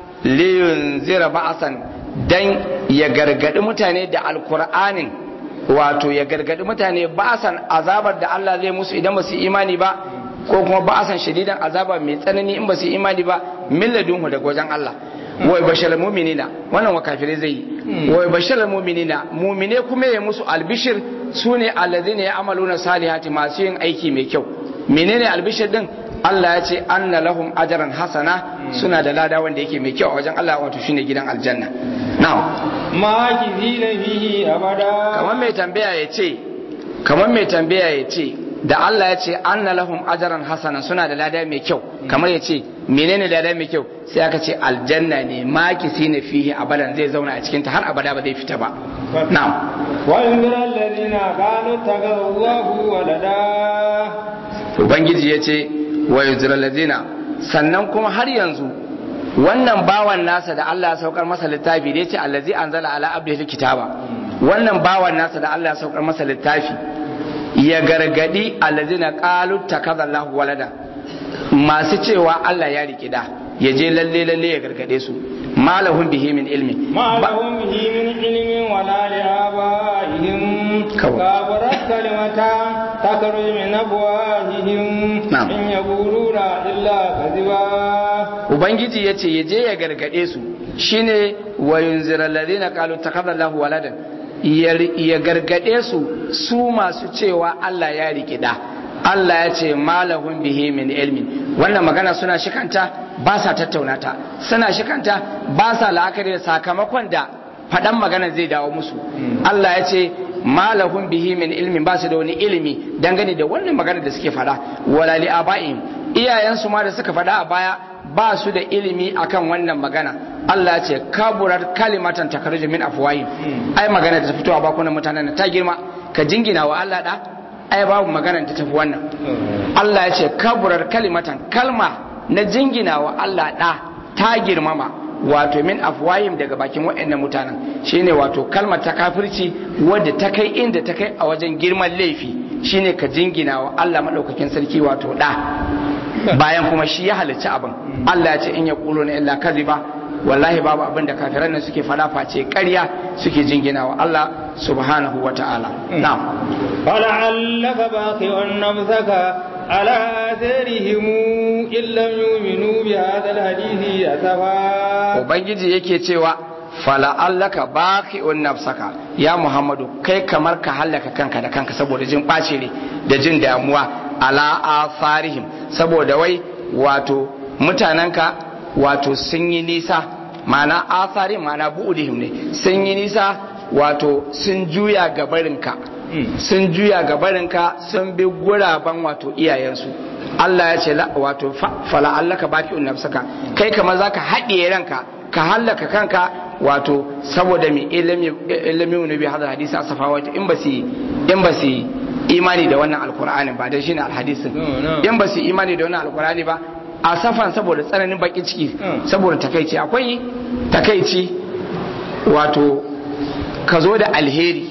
liyun zira ba'asan dan ya gargadi mutane da alqur'anin wato ya gargadi mutane ba'asan azabar da Allah zai musu idan ba su imani ba ko kuma ba'asan shadidan azaba mai tsanani in ba su imani ba milladunhu daga wajen Allah wai bashar muminina wannan wa kafirai zai yi wai bashar muminina mumine kuma ya musu albishir su ne allazina ya amaluna salihati masu yin aiki mai kyau menene albishir din Allah ya ce anna lahum ajran hasana suna da lada wanda yake mai kyau a wajen Allah wato shine gidan aljanna na'am ma kizina fihi abada kamar mai tambaya ya ce kamar mai tambaya ya ce da Allah ya ce anna lahum ajran hasana suna da lada mai kyau kamar ya ce menene lada mai kyau sai aka ce aljanna ne makisi na fihi abadan zai zauna a cikin ta har abada ba zai fita ba na'am wa yunzira alladhina qalu tagallahu walada ubangiji ya ce wa yunzira alladhina sannan kuma har yanzu wannan bawan nasa da Allah ya saukar masa littafi da ya ce allazi anzala ala abdihi kitaba wannan bawan nasa da Allah ya saukar masa littafi ya gargadi allazina qalu takadallahu walada masu cewa Allah ya riki da ya je lalle lalle ya gargade su malahum bihi min ilmi ما لهم به من علم ولا لآبائهم كوي. كبرت كلمة تخرج من أفواههم نعم. إن يقولون إلا كذبا ubangiji ya ce ya je ya gargade su shine wa yunzira alladhina qalu takadallahu waladan ya ya gargade su su masu cewa Allah ya riki da Allah ya ce malahum bihi min ilmin wannan magana suna shikanta ba sa tattauna ta suna shikanta ba sa la'akari da sakamakon da faɗan magana zai dawo musu Allah ya ce malahum bihi min ilmin ba su da wani ilimi dangane da wannan magana da suke faɗa wala li abaihim iyayensu ma da suka faɗa a baya ba su da ilimi akan wannan magana Allah ya ce kaburar kalimatan takarju min afwahim ai magana da ta fito a bakunan mutanen ta girma ka jingina wa Allah da ai babu magana ta tafi wannan Allah ya ce kaburar kalimatan kalma na jingina wa Allah da ta girmama wato min afwahim daga bakin waɗannan mutanen shine wato kalmar ta kafirci wadda ta kai inda ta kai a wajen girman laifi shine ka jingina wa Allah madaukakin sarki wato da bayan kuma shi ya halicci abin Allah ya ce in ya kulo na illa kaziba wallahi babu abin da kafiran nan suke fada face ƙarya suke jingina wa Allah subhanahu wa ta'ala na'am فلعلك باخع نفسك على آثارهم إن لم يؤمنوا بهذا الحديث أسفا ubangiji yake cewa fala'allaka baqi'un nafsaka ya muhammadu kai kamar ka hallaka kanka da kanka saboda jin ɓaci ne da jin damuwa ala afarihim saboda wai wato mutanenka wato sun yi nisa mana asarin mana bu'udihim ne sun yi nisa wato sun juya gabarinka sun juya gabarinka sun bi guraben wato iyayensu Allah ya ce la- wato fa- fala'allaka baqi'un nafsaka kai kamar zaka haɗiye ranka ka hallaka kanka wato saboda mai ilimi ilimi ne bi hadal hadisi asafa wato in ba su in ba su imani da wannan alqur'ani ba dan shine alhadisin No, no. in ba su imani da wannan alqur'ani ba asafan saboda tsananin bakin ciki Mm. saboda takaici akwai takaici wato ka zo da alheri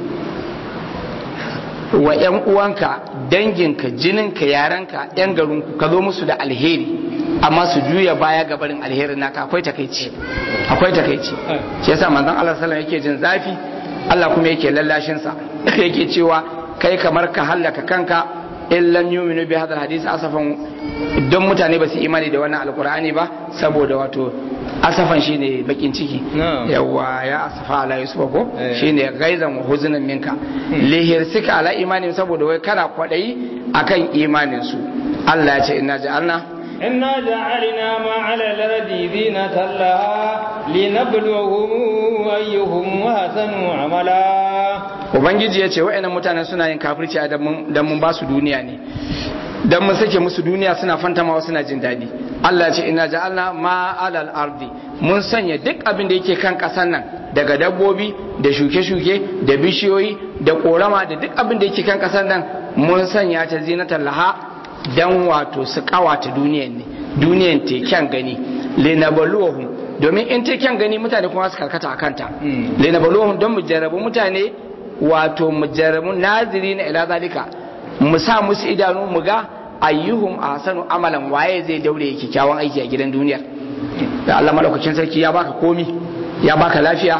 wa 'yan uwanka danginka jininka yaranka 'yan garinku ka zo musu da alheri amma su juya baya ga barin alherin naka akwai takaici akwai takaici shi yasa manzon Allah sallallahu alaihi yake jin zafi Allah kuma yake lallashin sa yake cewa kai kamar ka hallaka kanka in lam yu'minu bi hadha hadisi asafan don mutane ba su imani da wannan alqur'ani ba saboda wato asafan shine bakin ciki Na'am. yawa ya asafa ala yusuf ko Eh. shine gaizan wa huzunan minka lihirsika ala imanin saboda wai kana kwadayi akan imanin su Allah ya ce inna ja'alna إنا جعلنا ما على الأرض زينة لها لنبلوهم أيهم أحسن عملا ubangiji ya ce wa'annan mutanen suna yin kafirci a dan mun ba su duniya ne dan mun sake musu duniya suna fantamawa suna jin daɗi Allah ce ina ja'alna ma alal ardi mun sanya duk abin da yake kan ƙasar nan daga dabbobi da shuke-shuke da bishiyoyi da korama da duk abin da yake kan ƙasar nan mun sanya ta zinatar laha dan wato su kawata duniyan ne duniyan te kyan gani linabluwahum domin in te kyan gani mutane kuma su karkata a kanta Mm. linabluwahum don mu jarrabu mutane wato mu jarrabu naziri na ila zalika mu sa musu idanu mu ga ayyuhum ahsanu amalan waye zai daure yake kyawun aiki a gidan duniyar da Allah madaukakin sarki ya baka komi ya baka lafiya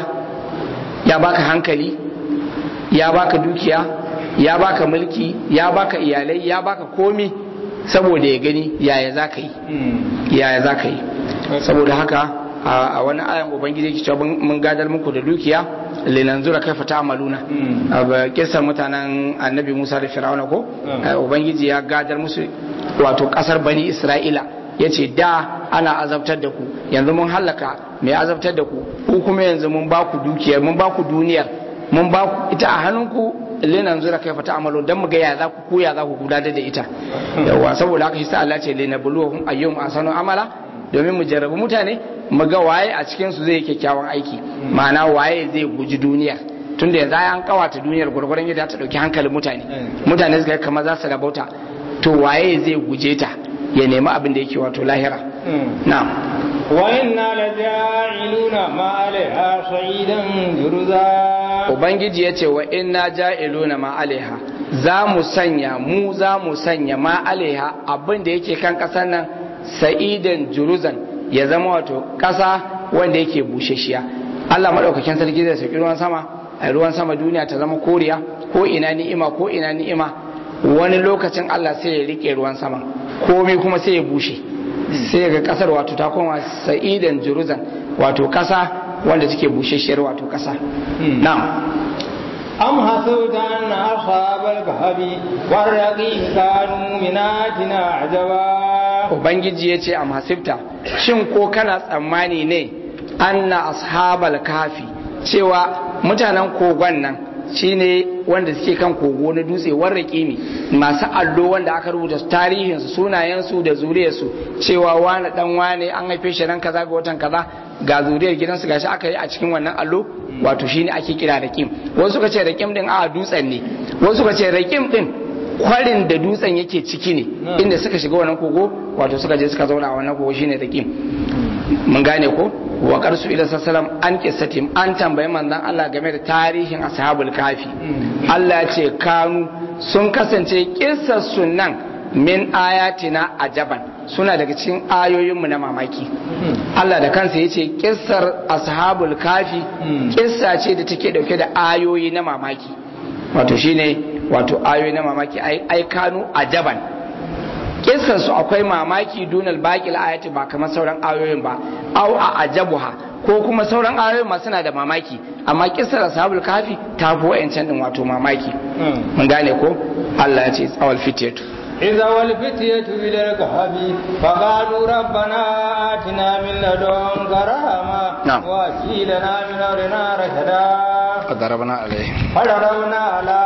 ya baka hankali ya baka dukiya ya baka mulki ya baka iyalai ya baka komi saboda ya gani yaya za ka yi yaya za ka yi saboda haka a wani ayan ubangiji yake cewa mun gadar muku da dukiya linanzura kaifa ta'maluna a ba kisan mutanen annabi Musa da Fir'auna ko Mm. ubangiji ya gadar musu wato kasar bani Isra'ila yace da ana azabtar da ku yanzu mun hallaka mai azabtar da ku ku kuma yanzu mun ba ku dukiyar mun ba ku duniyar mun ba ku ita a hannunku linanzura kaifa ta'malun dan mu ga ya za ku ko ya za ku gudanar da ita yawa saboda haka shi sa Allah ce linabluwahum ayyum asanu amala domin mu jarrabu mutane mu ga waye a cikin su zai yi kyakkyawan aiki ma'ana waye zai guji duniya tunda yanzu an kawata duniyar gurgurun yadda ta dauki hankalin mutane Mm. mutane suka kamar za su rabauta to waye zai guje ta ya nemi abin da yake wato lahira na'am وإنا لجاعلون ما عليها صعيدا جرزا ubangiji ya ce wa inna ja'iluna ma alaiha za mu sanya mu za mu sanya ma alaiha abin da yake kan ƙasar nan sa'idan juruzan ya zama wato ƙasa wanda yake bushashiya Allah maɗaukakin sarki zai sauki ruwan sama a ruwan sama duniya ta zama koriya ko ina ni'ima ko ina ni'ima wani lokacin Allah sai ya rike ruwan sama komai kuma sai ya bushe sai ga kasar wato ta koma sa'idan juruzan wato kasa wanda take bushashiyar wato kasa na'am أم حسبت أن أصحاب الكهف والرقيم كانوا من آياتنا عجبا ubangiji ya ce a masifta shin ko kana tsammani ne anna ashabal kafi cewa mutanen kogon nan shine wanda suke kan kogo na dutse warra kimi masu allo wanda aka rubuta tarihinsu sunayensu da zuriyarsu cewa wane dan wane an haife shi ran kaza ga watan kaza ga zuriyar gidansu gashi aka yi a cikin wannan allo wato shine ake kira rakim wasu suka ce rakim din a dutsen ne wasu suka ce rakim din kwarin da dutsen yake ciki ne Hmm. inda suka shiga wannan kogo wato suka je suka zauna a wannan kogo shine rakim mun gane ko wa qarsu ila sallam an qissatim an tambayi manzon Allah game da tarihin ashabul kafi Allah ya ce kanu sun kasance kissar sunan min ayatina ajaban suna daga cikin ayoyinmu na mamaki Allah da kansa ya ce kissar ashabul kafi Mm. kissa ce da take dauke da ayoyi na mamaki wato shine wato ayoyi na mamaki ai ai kanu ajaban kissan su akwai mamaki dunal baqil ayati ba kamar sauran ayoyin ba au a ajabuha ko kuma sauran ayoyin ma suna da mamaki amma kissar ashabul kafi ta fi wa'ancan din wato mamaki mun gane ko Allah ya ce tsawal fitiyatu إذا والفتية إلى الكهف فقالوا ربنا آتنا من لدنك رحمة نعم. وهب لنا من أمرنا رشدا ضربنا عليه فضربنا على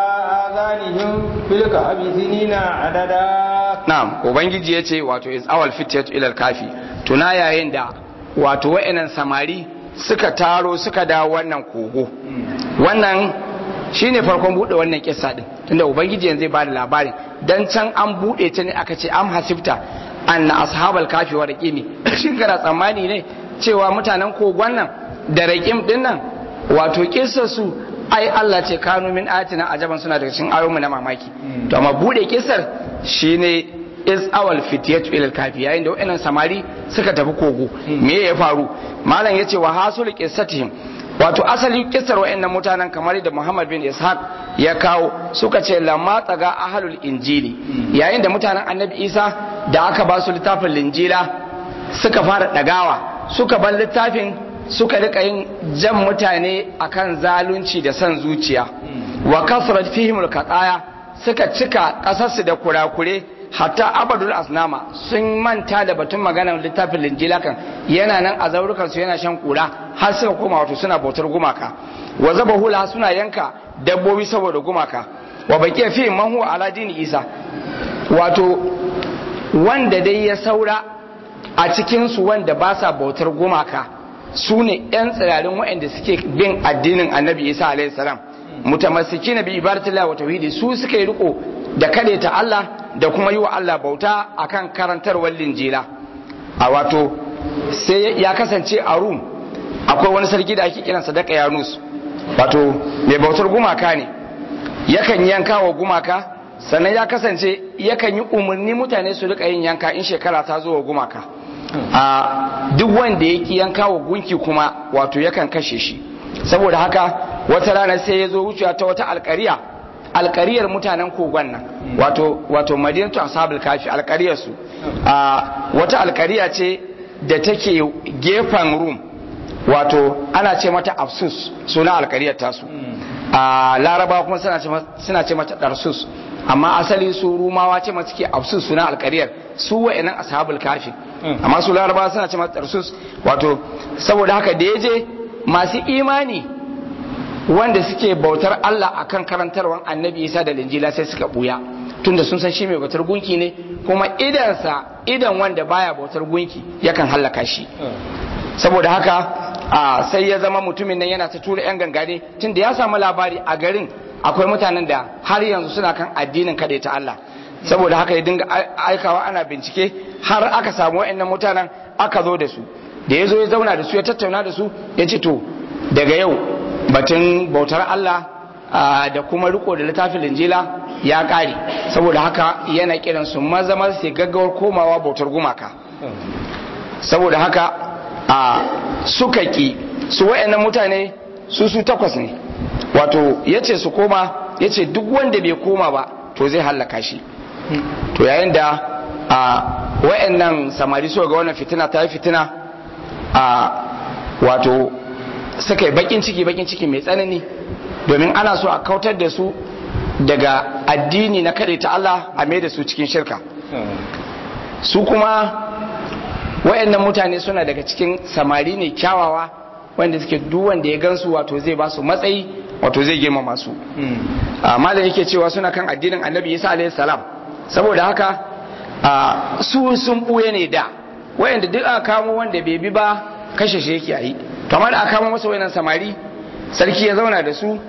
آذانهم في الكهف سنين عددا na'am ubangiji ya ce wato is awal fitiyatu ilal kafi tuna yayin da wato wa'annan samari suka taro suka dawo wannan kogo wannan shine farkon bude wannan kissa din tunda ubangiji yanzu zai bada labarin dan can an bude ta ne aka ce am hasibta anna ashabal kafi wa raqimi shin kana tsammani ne cewa mutanen kogon nan da raqim din nan wato kissar su ai Allah ce kanu min ayatina ajaban suna daga cikin ayoyinmu na mamaki to amma bude kissar shine is awal fitiyatu ilal kafi yayin da wayannan samari suka tafi kogo me ya faru malam yace wa hasul qissatihim wato asali kissar wayannan mutanen kamar da Muhammad bin Ishaq ya kawo suka ce lamma tsaga ahlul injili yayin da mutanen annabi Isa da aka ba su littafin linjila suka fara dagawa suka bar littafin suka rika yin jan mutane akan zalunci da son zuciya wa kasrat fihim alqataya suka cika kasarsu da kurakure hatta abadul asnama sun manta da batun maganar littafin linjila kan yana nan a zaurukan su yana shan kura har suka koma wato suna bautar gumaka wa zabahula suna yanka dabbobi saboda gumaka wa baqiya fi man huwa ala dini isa wato wanda dai ya saura a cikinsu wanda ba sa bautar gumaka su ne 'yan tsirarin waɗanda suke bin addinin annabi isa alaihi salam mutamassiki na bi ibadatillah wa tauhidi su suka yi riko da ta Allah da kuma yi wa Allah bauta akan karantarwar linjila a wato sai ya kasance a rum akwai wani sarki da ake kiransa da yanus wato mai bautar gumaka ne yakan yanka wa gumaka sannan ya kasance yakan yi umarni mutane su rika yin yanka in shekara ta zo wa gumaka a duk wanda ya ki yanka wa gunki kuma wato yakan kashe shi saboda haka wata rana sai ya zo wucewa ta wata alkariya alkariyar mutanen kogon nan wato wato madinatu ashabul kafi alkariyar su a wata alkariya ce da take gefen rum wato ana ce mata afsus suna alkariyar tasu a laraba kuma suna ce mata darsus amma asali su rumawa ce mata ke afsus suna alkariyar su wa'annan ashabul kafi amma su laraba suna ce mata darsus wato saboda haka da ya je masu imani wanda suke bautar Allah akan karantarwar annabi Isa da linjila sai suka buya tunda sun san shi mai bautar gunki ne kuma idansa idan wanda baya bautar gunki yakan hallaka shi saboda haka a sai ya zama mutumin nan yana ta tura yan gangane tunda ya samu labari a garin akwai mutanen da har yanzu suna kan addinin kaɗai ta Allah saboda haka ya dinga aikawa ana bincike har aka samu wa'annan mutanen aka zo da su da ya zo ya zauna da su ya tattauna da su ya ce to daga yau batun bautar Allah da kuma riko da littafin linjila ya ƙare saboda haka yana kiran su maza maza sai gaggawar komawa bautar gumaka saboda haka a suka ki su wayannan mutane su su takwas ne wato yace su koma yace duk wanda bai koma ba to zai hallaka shi to yayin da a wayannan samari suka ga wannan fitina ta yi fitina a wato suka yi bakin ciki bakin ciki mai tsanani domin ana so a kautar da su daga addini na kaɗai ta Allah a mai da su cikin shirka su kuma wayannan mutane suna daga cikin samari ne kyawawa wanda suke duk wanda ya gansu wato zai ba su matsayi wato zai girmama su amma da yake cewa suna kan addinin annabi isa alaihi salam saboda haka su sun buye ne da wayanda duk aka kamo wanda bai bi ba kashe shi yake yi kamar da aka kamo masa wayannan samari sarki ya zauna da su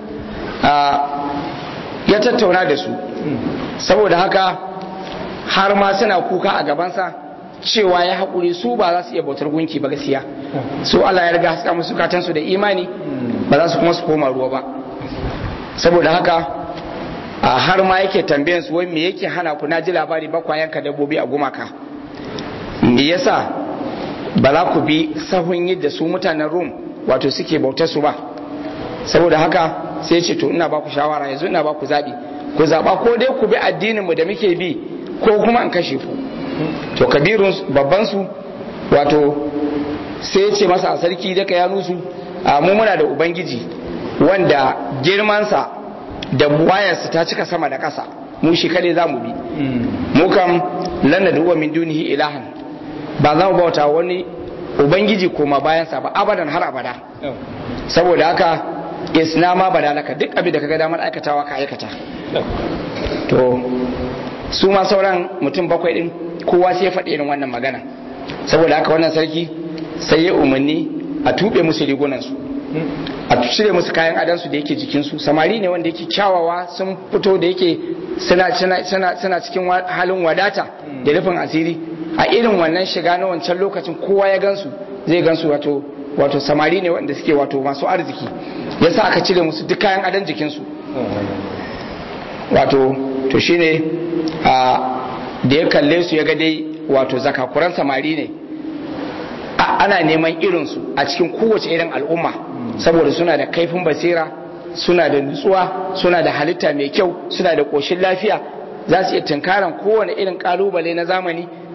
ya tattauna da su saboda haka har ma suna kuka a gabansa cewa ya haƙuri su ba za su iya bautar gunki ba gaskiya su Allah ya riga haska musu katansu da imani ba za su kuma su koma ruwa ba saboda haka a har ma yake tambayan su wai me yake hana ku na ji labari ba kwa yanka dabbobi a gumaka me yasa ba za ku bi sahun yadda su mutanen rum wato suke bautar su ba saboda haka sai ce to ina ba ku shawara yanzu ina ba ku zaɓi ku zaɓa ko dai ku bi addinin mu da muke bi ko kuma in kashe ku to kabirun babban su wato sai ce masa a sarki daga ya nusu a mu muna da ubangiji wanda girmansa da wayarsa ta cika sama da ƙasa mu shi kade za mu bi mu kam lanna da min dunihi ilahan ba za mu bauta wani ubangiji koma bayansa ba abadan har abada saboda haka isnama badalaka duk abin da kaga damar aikatawa ka aikata to su ma sauran mutum bakwai din kowa sai ya faɗi irin wannan magana saboda haka wannan sarki sai ya umarni a tuɓe musu rigunansu a cire musu kayan adansu da yake jikinsu samari ne wanda yake kyawawa sun fito da yake suna cikin halin wadata da rufin asiri a irin wannan shiga na wancan lokacin kowa ya gansu zai gansu wato wato samari ne wanda suke wato masu arziki yasa aka cire musu duk kayan adan jikinsu wato to shine a da ya kalle su ya ga dai wato zakakuran samari ne ana neman irinsu a cikin kowace irin al'umma saboda suna da kaifin basira suna da nutsuwa suna da halitta mai kyau suna da ƙoshin lafiya za su iya tunkaran kowane irin ƙalubale na zamani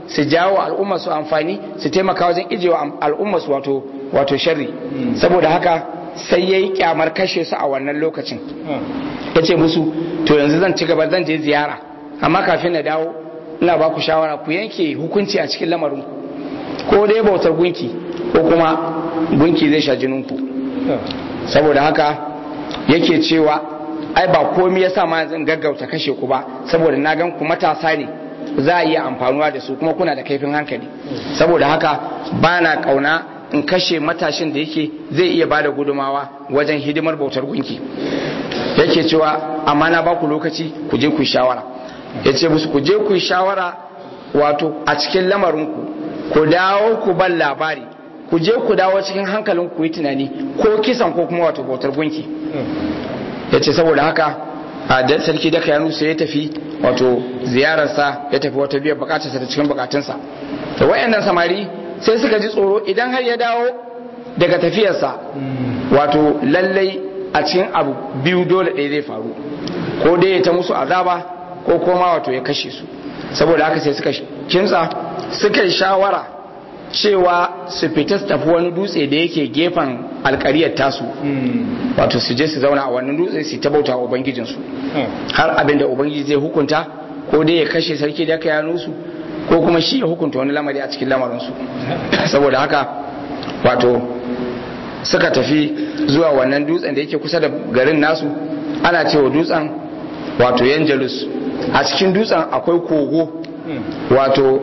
su jawo al'umma su amfani su taimaka wajen ijewa al'umma su wato wato sharri saboda haka sai yayi kyamar kashe su a wannan lokacin yace musu to yanzu zan ci gaba zan je ziyara amma kafin na dawo ina ba ku shawara ku yanke hukunci a cikin lamarin ku ko dai bautar gunki ko kuma gunki zai sha jinin ku saboda haka yake cewa ai ba komai yasa ma zan gaggauta kashe ku ba saboda na gan ku matasa ne za a iya amfanuwa da su kuma kuna da kaifin hankali saboda haka ba na kauna in kashe matashin da yake zai iya bada gudumawa wajen hidimar bautar gunki yake cewa amma na ba ku lokaci ku je ku yi shawara ya ce musu ku je ku yi shawara wato a cikin lamarinku ku dawo ku ban labari ku je ku dawo cikin hankalin ku yi tunani ko kisan ko kuma wato bautar gunki ya ce saboda haka a da sarki da kayanu sai ya tafi wato ziyararsa ya tafi wata biyar bukatarsa da cikin bukatunsa da wayannan samari sai suka ji tsoro idan har ya dawo daga tafiyarsa wato lallai a cikin abu biyu dole ɗaya zai faru ko dai ya ta musu azaba ko koma wato ya kashe su saboda haka sai suka kinsa suka yi shawara cewa su fita su tafi wani dutse da yake gefen alkariyar tasu wato su je su zauna a wannan dutse su ta bauta wa ubangijinsu har abin da ubangiji zai hukunta ko dai ya kashe sarki da aka yano su ko kuma shi ya hukunta wani lamari a cikin lamarinsu saboda haka wato suka tafi zuwa wannan dutsen da yake kusa da garin nasu ana cewa dutsen wato yanjalus a cikin dutsen akwai kogo wato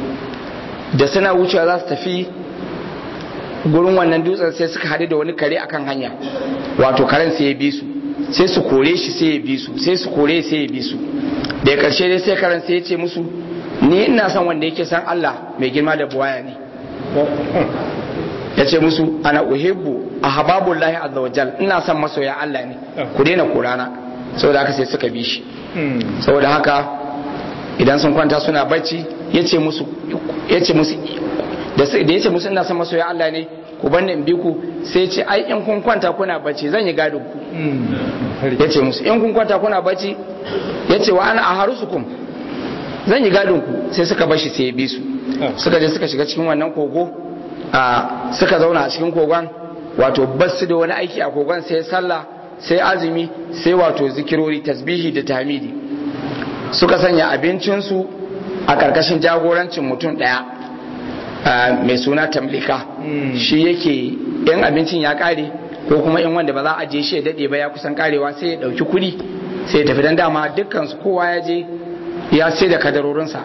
da suna wucewa za su tafi gurin wannan dutsen sai suka haɗu da wani kare akan hanya wato karen sai ya bi su sai su kore shi sai ya bi su sai su kore sai ya bi su da ƙarshe dai sai karen sai ya ce musu ni ina son wanda yake san Allah mai girma da buwaya ne ya ce musu ana uhibbu a hababullahi azza wajal ina son masoya Allah ne ku daina korana saboda haka sai suka bi shi saboda haka idan sun kwanta suna bacci ya ce musu da ya ce musu ina son masoya Allah ne ku banne in bi ku sai ce ai in kun kwanta kuna bacci zan yi gadon ku ya ce musu in kun kwanta kuna bacci ya ce wa ana a harusukum zan yi gadon ku sai suka bashi sai ya bi su suka je suka shiga cikin wannan kogo a suka zauna a cikin kogon wato basu da wani aiki a kogon sai sallah sai azumi sai wato zikirori tasbihi da tamidi suka sanya abincinsu a ƙarƙashin jagorancin mutum ɗaya mai suna tamlika shi yake yan abincin ya ƙare ko kuma in wanda ba za a je shi ya daɗe ba ya kusan ƙarewa sai ya ɗauki kuɗi sai ya tafi don dama dukkansu kowa ya je ya sai da kadarorinsa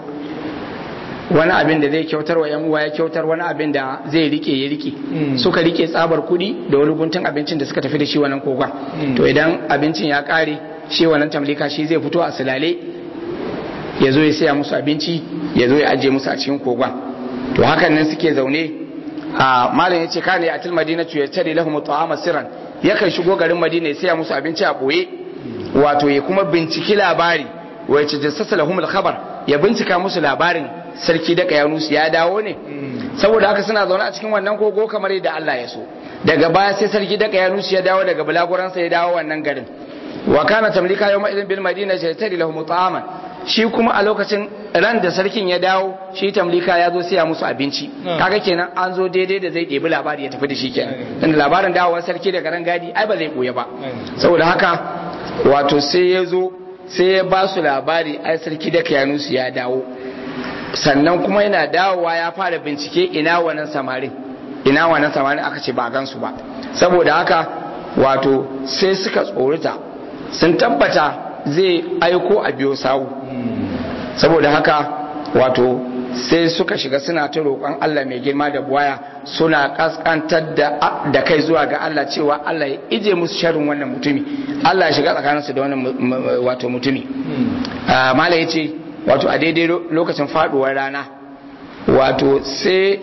wani abin da zai kyautar wa uwa ya kyautar wani abin da zai rike ya rike suka rike tsabar kuɗi da wani guntun abincin da suka tafi da shi wannan kogon to idan abincin ya ƙare shi wannan tamlika shi zai fito a silale ya zo ya saya musu abinci ya zo ya ajiye musu a cikin kogon to hakan nan suke zaune a malam ya ce kane a til madina ya tare lahum ta'ama sirran yakan shigo garin madina ya saya musu abinci a boye wato ya kuma binciki labari wa ya tajassasa lahum al-khabar ya bincika musu labarin sarki da kayanusu ya dawo ne saboda haka suna zaune a cikin wannan kogo kamar yadda Allah ya so daga baya sai sarki da kayanusu ya dawo daga bulaguransa ya dawo wannan garin wa kana tamlika yawma idin bil madina shaytari lahum ta'aman shi kuma a lokacin ran da sarkin ya dawo shi tamlika ya zo siya musu abinci kaga kenan an zo daidai da zai ɗebi labari ya tafi da shi kenan dan labarin dawowar sarki daga ran gadi ai ba zai koya ba saboda haka wato sai ya zo sai ya ba su labari ai sarki da kayanusu ya dawo sannan kuma yana dawowa ya fara bincike ina wannan samarin ina wannan samarin aka ce ba gansu ba saboda haka wato sai suka tsorita sun tabbata zai aiko a biyo sawu saboda haka wato sai suka shiga suna ta roƙon Allah mai girma da buwaya suna kaskantar da kai zuwa ga Allah cewa Allah ya ije musu sharrin wannan mutumi Allah ya shiga tsakaninsu da wannan wato mutumi mala ya ce wato a daidai lokacin faduwar rana wato sai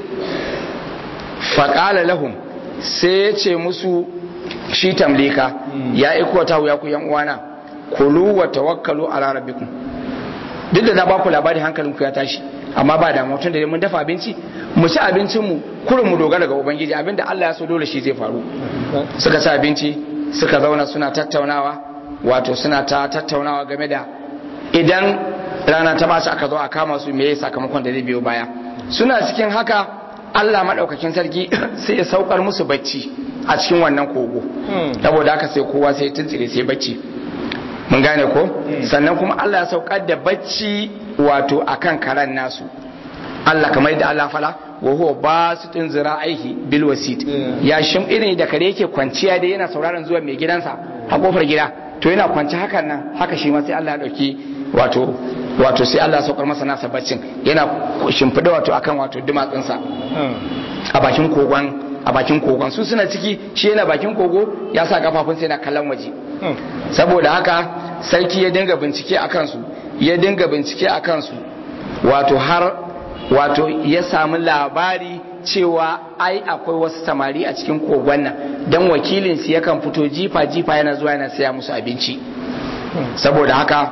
faƙala lahum sai ya ce musu shi tamlika ya iko ta wuya ku yan uwana kulu wa tawakkalu ala rabbikum duk da na ba ku labari hankalin ku ya tashi amma ba da mutum da mun dafa abinci mu ci abincin mu kurin mu dogara ga ubangiji abinda Allah ya so dole shi zai faru suka ci abinci suka zauna suna tattaunawa wato suna ta tattaunawa game da idan rana ta bashi aka zo a kama su me sakamakon da zai biyo baya suna cikin haka Allah maɗaukakin sarki sai ya saukar musu bacci a cikin wannan kogo saboda haka sai kowa sai tuntsire sai bacci mun gane ko sannan kuma Allah ya saukar da bacci wato akan karan nasu Allah kamar yadda Allah fala wa huwa basitun zira'ihi bil wasit ya shim irin da kare yake kwanciya da yana sauraron zuwa mai gidansa a kofar gida to yana kwanci hakan nan haka shi ma sai Allah ya dauki wato wato sai Allah ya saukar masa nasa baccin yana shimfida wato akan wato dumatsinsa a bakin kogon a bakin kogon su suna ciki shi yana bakin kogo ya sa kafafunsa yana kallon waje saboda haka sarki ya dinga bincike a kansu ya dinga bincike a kansu wato har wato ya samu labari cewa ai akwai wasu samari a cikin kogon nan don wakilinsu yakan fito jifa jifa yana zuwa yana saya musu abinci saboda haka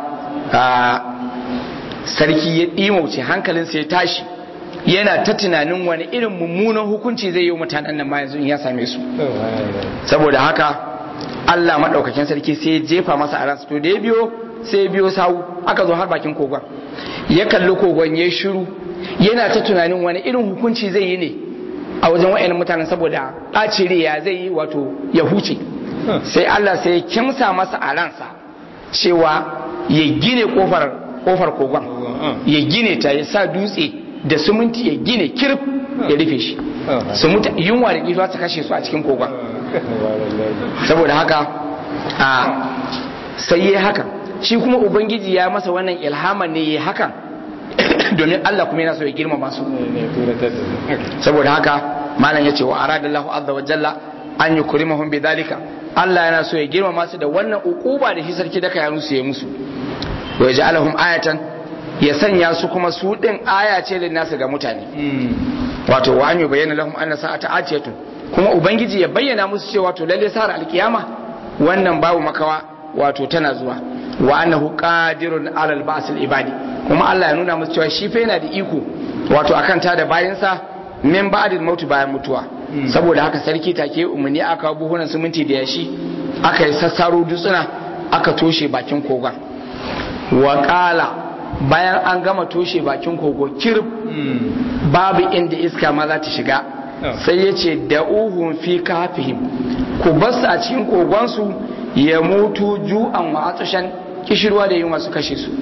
sarki ya ɗimauce hankalinsa ya tashi yana ta tunanin wani irin mummunan hukunci zai yi wa mutanen nan ma yanzu in ya same su saboda haka Allah maɗaukakin sarki sai ya jefa masa a ransu to da ya biyo sai ya biyo sawu aka zo har bakin kogon ya kalli kogon ya shiru yana ta tunanin wani irin hukunci zai yi ne a wajen wa'annan mutanen saboda ɓacin ya zai yi wato ya huce sai Allah sai ya kimsa masa a ransa cewa ya gine kofar kofar kogon ya gine ta ya sa dutse da suminti ya gine kirf ya rufe shi su mutu yunwa da kifa su kashe su a cikin kogon saboda haka a sai ya haka shi kuma ubangiji ya masa wannan ilhaman ne ya hakan domin Allah kuma yana so ya girmama su saboda haka malam ya ce wa aradallahu azza wa jalla an yukrimahum bidhalika Allah yana so ya girmama su da wannan ukuba da shi sarki da kayanu su ya musu wa yaj'alahum ayatan ya sanya su kuma su din aya ce da nasu ga mutane wato wa an yubayyana lahum anna sa'ata atiyatun kuma ubangiji ya bayyana musu cewa to lalle sa'ar alkiyama wannan babu makawa wato tana zuwa wa annahu qadirun alal ba'sil ibadi kuma Allah ya nuna musu cewa shi fa yana da iko wato akan ta da bayansa min ba'dil mautu bayan mutuwa saboda haka sarki take umarni aka buhunan siminti da yashi aka yi sassaro dutsuna aka toshe bakin kogon wa qala bayan an gama toshe bakin kogo kirb babu inda iska ma za ta shiga sai ya ce da uhun fi kafihim ku basu a cikin kogonsu ya mutu ju'an wa atsashan kishirwa da yunwa su kashe su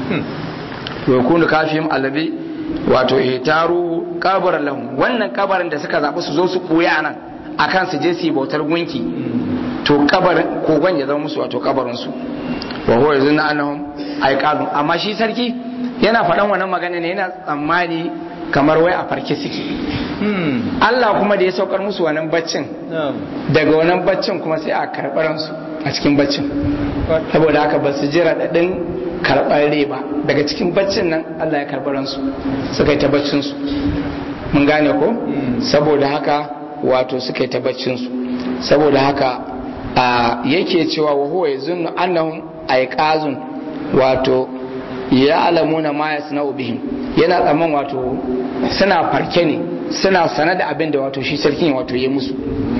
wa kunu kafihim alabi wato ihtaru kabaran lahum wannan kabarin da suka zaɓi su zo su koya nan akan su je su yi bautar gunki to kabarin kogon ya zama musu wato kabarin su wa huwa yazunna annahum aiqadun amma shi sarki yana faɗan wannan magana ne yana tsammani kamar wai a farke suke Allah kuma da ya saukar musu wannan baccin daga wannan baccin kuma sai a karɓar su a cikin baccin saboda haka ba su jira daɗin karɓar rai ba daga cikin baccin nan Allah ya karɓar su suka yi ta baccin su mun gane ko saboda haka wato suka yi ta baccin su saboda haka yake cewa wa huwa yazunnu annahum aiqazun wato ya alamuna ma yasna'u bihim yana tsaman wato suna farke ne suna sana da abin da wato shi sarkin wato ya musu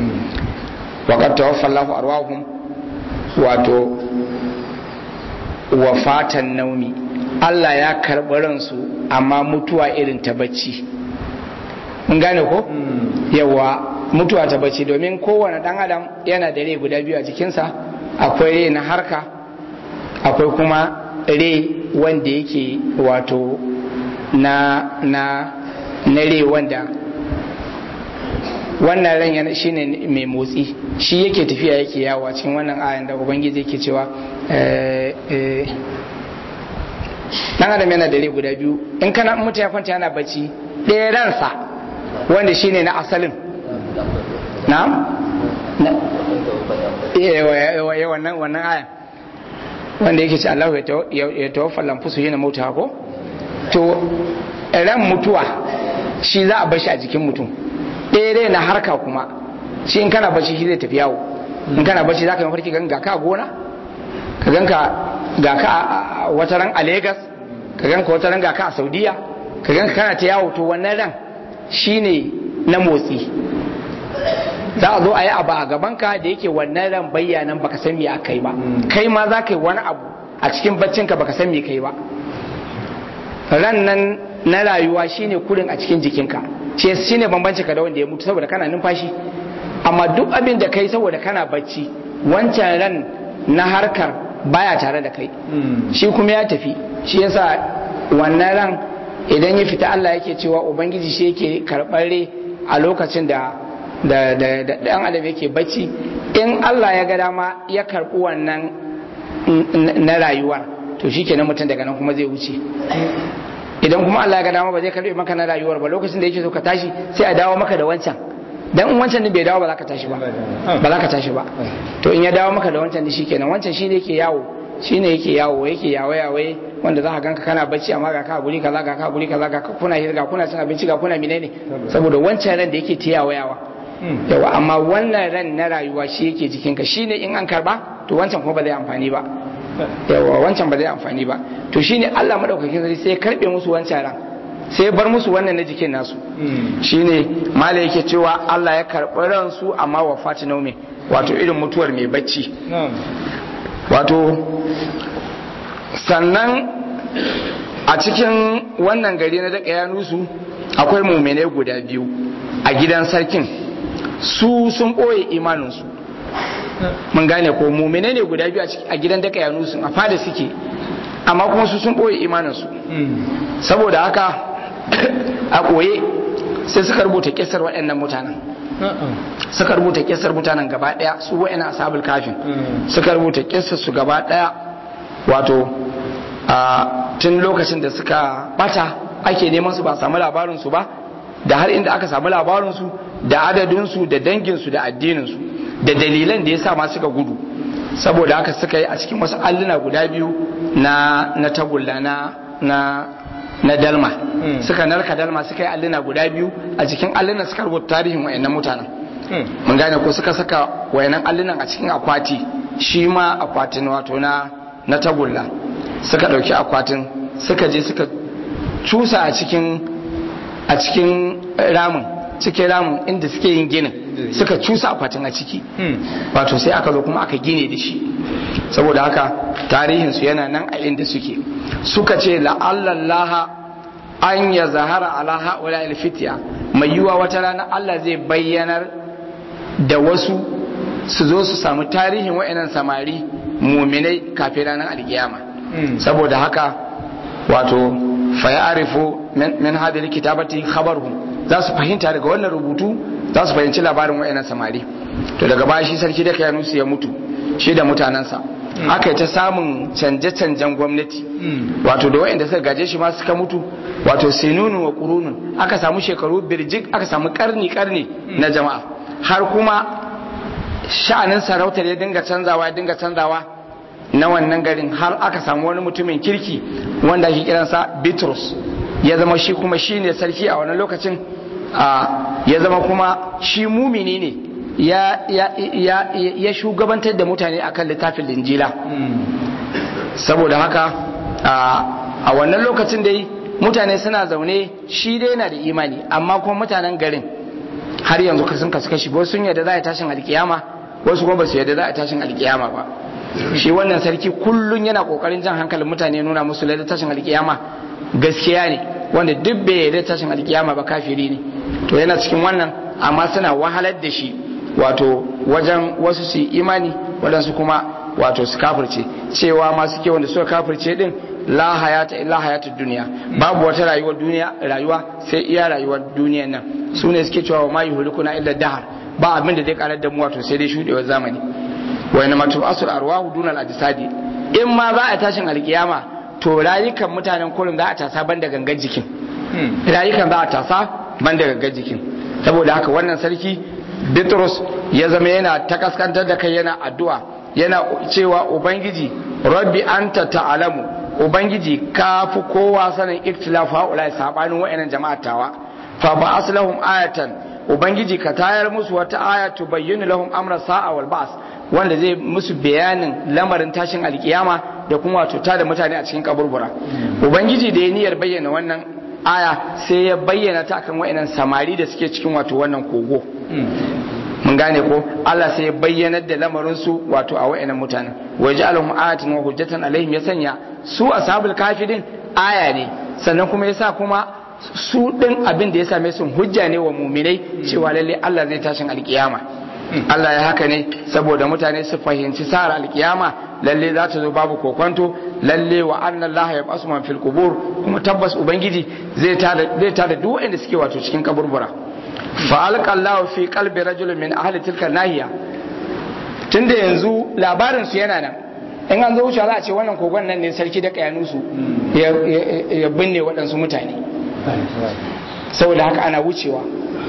waqad tawaffa Allahu arwahum wato wafatan naumi Allah ya karɓi ransu amma mutuwa irin ta bacci mun gane ko yawa mutuwa ta bacci domin kowane dan adam yana da rai guda biyu a jikinsa akwai rai na harka akwai kuma rai wanda yake wato na na na rai wanda wannan ran yana shine mai motsi shi yake tafiya yake yawo a cikin wannan ayan da ubangiji yake cewa dan adam yana da rai guda biyu in kana mutum ya kwanta yana bacci ɗaya ransa wanda shine na asalin na wannan wannan ayan wanda yake ce Allah ya tawaffa lamfusu yana mauta ko to ran mutuwa shi za a bashi a jikin mutum ɗaya rai na harka kuma shi in kana bashi shi zai tafi yawo in kana bashi za ka yi mafarki gan ga ka a gona ka gan ka ga ka a wata ran a Legas ka gan ka wata ran ga ka a Saudiya ka gan ka kana ta yawo to wannan ran shine na motsi za a zo a yi abu a gabanka da yake wannan ran bayyanan baka san me aka yi ba kai ma za ka yi wani abu a cikin baccinka baka san me kai ba ran nan na rayuwa shine kurin a cikin jikinka shi shine bambanci ka da wanda ya mutu saboda kana numfashi amma duk abin da kai saboda kana bacci wancan ran na harkar baya tare da kai shi kuma ya tafi shi yasa wannan ran idan ya fita Allah yake cewa ubangiji shi yake karɓar a lokacin da da da da dan adam yake bacci in Allah ya ga dama ya karɓi wannan na rayuwar to shikenan mutum daga nan kuma zai wuce idan kuma Allah ya ga dama ba zai karɓe maka na rayuwar ba lokacin da yake so ka tashi sai a dawo maka da wancan dan in wancan din bai dawo ba za ka tashi ba ba za ka tashi ba to in ya dawo maka da wancan din shikenan wancan shine yake yawo shine yake yawo yake yawo yawo wanda za ka ganka kana bacci amma ga ka guri kaza ga ka guri kaza ga kuna hirga kuna cin abinci ga kuna menene saboda wancan ran da yake ta yawo yawa yawa amma wannan ran na rayuwa shi yake jikinka shine in an karba to wancan kuma ba zai amfani ba yawa wancan ba zai amfani ba to shine Allah madaukakin sarki sai ya karbe musu wancan ran sai ya bar musu wannan na jikin nasu shine mala yake cewa Allah ya karɓi ransu amma wa fatina mai wato irin mutuwar mai bacci wato sannan a cikin wannan gari na daga yanusu akwai muminai guda biyu a gidan sarkin su sun ɓoye imaninsu mun gane ko muminai ne guda biyu a gidan daga yanusu a fada suke amma kuma su sun ɓoye imaninsu saboda haka a ɓoye sai suka rubuta kisar waɗannan mutanen suka rubuta kisar mutanen gaba ɗaya su waɗannan ashabul kafin suka rubuta kisar su gaba ɗaya wato a tun lokacin da suka bata ake neman su ba samu labarin su ba da har inda aka samu labarin su da adadin su da dangin su da addinin su da dalilan da yasa ma suka gudu saboda haka suka yi a cikin wasu alluna guda biyu na na tagulla na na na dalma suka narka dalma suka yi alluna guda biyu a cikin allunan suka rubuta tarihin wayannan mutanen mun gane ko suka saka wayannan allunan a cikin akwati shi ma akwatin wato na na tagulla suka dauki akwatin suka je suka cusa a cikin a cikin ramin cikin ramin inda suke yin ginin suka cusa akwatin a ciki wato sai aka zo kuma aka gine da shi saboda haka tarihinsu yana nan a inda suke suka ce la'allallaha an ya zahara ala ha'ula alfitiya mai yiwa wata rana Allah zai bayyanar da wasu su zo su samu tarihin wa'annan samari muminai kafin ranar alkiyama saboda haka wato fayarifu min hadhihi kitabati khabaruhum za su fahimta daga wannan rubutu za su fahimci labarin wa'annan samari to daga baya shi sarki da kayanusu ya mutu shi da mutanensa aka yi ta samun canje-canjen gwamnati wato da wa'anda suka gaje shi ma suka mutu wato sinunu wa kurunun aka samu shekaru birjik aka samu karni-karni na jama'a har kuma sha'anin sarautar ya dinga canzawa ya dinga canzawa na wannan garin har aka samu wani mutumin kirki wanda ake kiransa bitrus ya zama shi kuma shi ne sarki a wannan lokacin ya zama kuma shi mumini ne ya shugabantar da mutane akan littafin linjila saboda haka a wannan lokacin dai mutane suna zaune shi dai yana da imani amma kuma mutanen garin har yanzu sun kasu kashi wasu sun yadda za a tashin alkiyama wasu kuma ba su yadda za a tashin alkiyama ba shi wannan sarki kullum yana kokarin jan hankalin mutane nuna musu lalle tashin alkiyama gaskiya ne wanda duk bai yarda tashin alkiyama ba kafiri ne to yana cikin wannan amma suna wahalar da shi wato wajen wasu su imani waɗansu kuma wato su kafirce cewa masu ke wanda suka kafirce din la hayata illa hayatud duniya babu wata rayuwar duniya rayuwa sai iya rayuwar duniyan nan su ne suke cewa ma yuhlikuna illa dahar ba abin da zai karar da mu wato sai dai shudewar zamani wa inna matu asul arwahu dunal ajsadi in ma za a tashin alkiyama to rayukan mutanen kullum za a tasa banda gangan jikin rayukan za a tasa banda gangan jikin saboda haka wannan sarki Bitrus ya zama yana ta kaskantar da kai yana addu'a yana cewa ubangiji rabbi anta ta'alamu ubangiji ka fi kowa sanin ikhtilafu haula sabanin wayannan jama'a tawa fa ba aslahum ayatan ubangiji ka tayar musu wata aya tubayyinu lahum amra sa'a wal ba's wanda zai musu bayanin lamarin tashin alkiyama da kuma wato ta da mutane a cikin kaburbura ubangiji da ya niyyar bayyana wannan aya sai ya bayyana ta akan wayannan samari da suke cikin wato wannan kogo mun gane ko Allah sai ya bayyanar da lamarin su wato a wayannan mutanen waje alhum ayatin wa hujjatan alaihim ya sanya su ashabul kafirin aya ne sannan kuma yasa kuma su din abin da ya same su hujja ne wa muminai cewa lalle Allah zai tashin alkiyama Allah ya haka ne saboda mutane su fahimci sa'ar alkiyama lalle za ta zo babu kokonto lalle wa anna Allah ya basu man fil qubur kuma tabbas ubangiji zai tada zai tada duk wanda suke wato cikin kaburbura fa alqa Allah fi qalbi rajulin min ahli tilka nahiya tunda yanzu labarin su yana nan in an zo wuce za a ce wannan kogon nan ne sarki da kayanusu ya binne waɗansu mutane saboda haka ana wucewa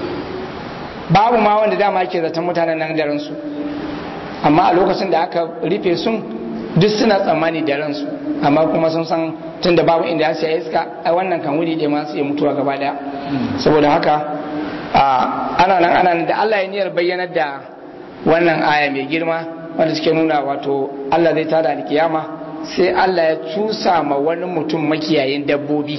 babu ma wanda dama ake zaton mutanen nan da ransu amma a lokacin da aka rufe sun duk suna tsammani da ransu amma kuma sun san tun da babu inda ya iska a wannan kan wuri ɗaya masu iya mutuwa gaba daya saboda haka ana nan ana nan da Allah ya niyyar bayyanar da wannan aya mai girma wanda suke nuna wato Allah zai tada alkiyama sai Allah ya cusa ma wani mutum makiyayin dabbobi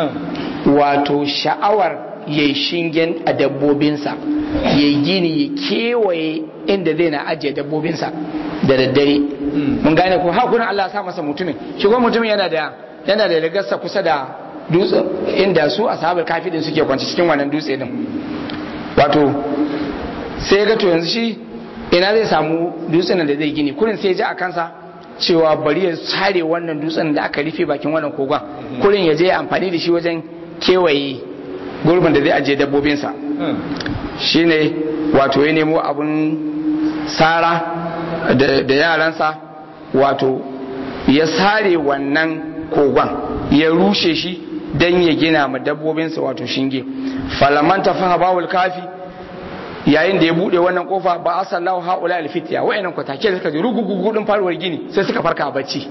wato sha'awar ya yi shingen a dabbobinsa ya yi gini ya kewaye inda zai na ajiye dabbobinsa da daddare mun gane ko hakunan Allah ya sa masa mutumin shigo mutumin yana da yana da rigarsa kusa da dutse inda su ashabul kafi din suke kwanci cikin wannan dutse din wato sai ga to yanzu shi ina zai samu dutsen da zai gini kurin sai ya ji a kansa cewa bari ya sare wannan dutsen da aka rufe bakin wannan kogon kurin ya je amfani da shi wajen kewaye gurbin da zai ajiye dabbobinsa shine wato ya nemo abun sara da yaransa wato ya sare wannan kogon ya rushe shi don ya gina ma dabbobinsa wato shinge falaman ta faha bawul kafi yayin da ya bude wannan kofa ba a sallahu haula alfitiya wayannan kwatake suka ji rugugugudin faruwar gini sai suka farka a bacci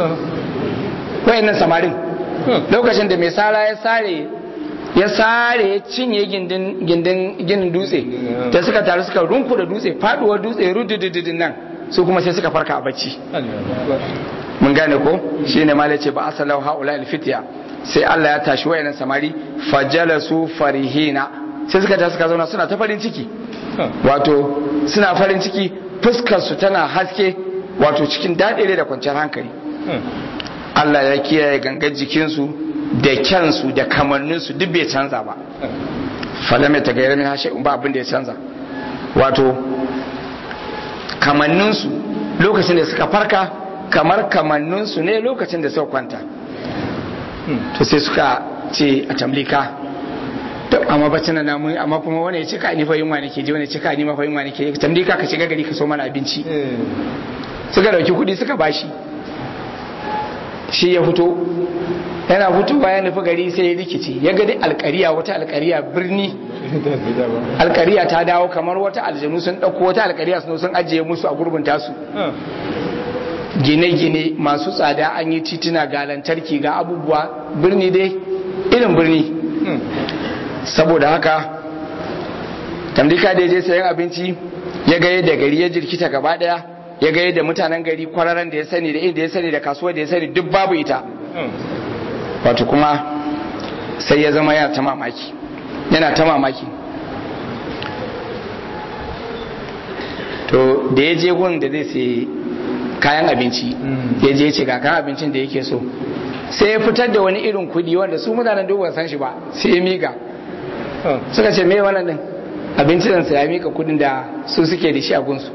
wayannan samarin lokacin da mai sara ya sare ya sare ya cinye gindin gindin ginin dutse da suka taru suka runku da dutse faduwar dutse rududududun nan su kuma sai suka farka a bacci mun gane ko shine malai ce ba asalau haula alfitiya sai Allah ya tashi wayannan samari fajalasu farihina sai suka ta suka zauna suna ta farin ciki wato suna farin ciki fuskar su tana haske wato cikin daɗire da kwanciyar hankali Allah ya kiyaye gangar jikinsu da kyansu da kamanninsu duk bai canza ba falame ta gairar min hashe ba abin da ya canza wato kamanninsu lokacin da suka farka kamar kamanninsu ne lokacin da suka kwanta to sai suka ce a tamlika to amma bacin na mun amma kuma wani ya cika ni fa yunwa nake ji wani ya cika ni ma fa yunwa nake tamlika ka shiga gari ka so mana abinci suka dauki kuɗi suka bashi shi ya fito yana fitowa ya nufi gari sai ya rikici ya gadi alkariya wata alkariya birni alkariya ta dawo kamar wata aljanu sun ɗauko wata alkariya sun sun ajiye musu a gurbin tasu gine-gine masu tsada an yi tituna ga lantarki ga abubuwa birni dai irin birni saboda haka tamdika da ya je sayan abinci ya ga yadda gari ya jirkita gaba daya ya ga yadda mutanen gari kwararan da ya sani da inda ya sani da kasuwa da ya sani duk babu ita wato kuma sai ya zama yana ta mamaki yana ta mamaki to da ya je gun da zai sai kayan abinci ya je ce ga kayan abincin da yake so sai ya fitar da wani irin kudi wanda su mutanen duk san shi ba sai ya miƙa suka ce me wannan din abincin sa ya miƙa kudin da su suke da shi a gunsu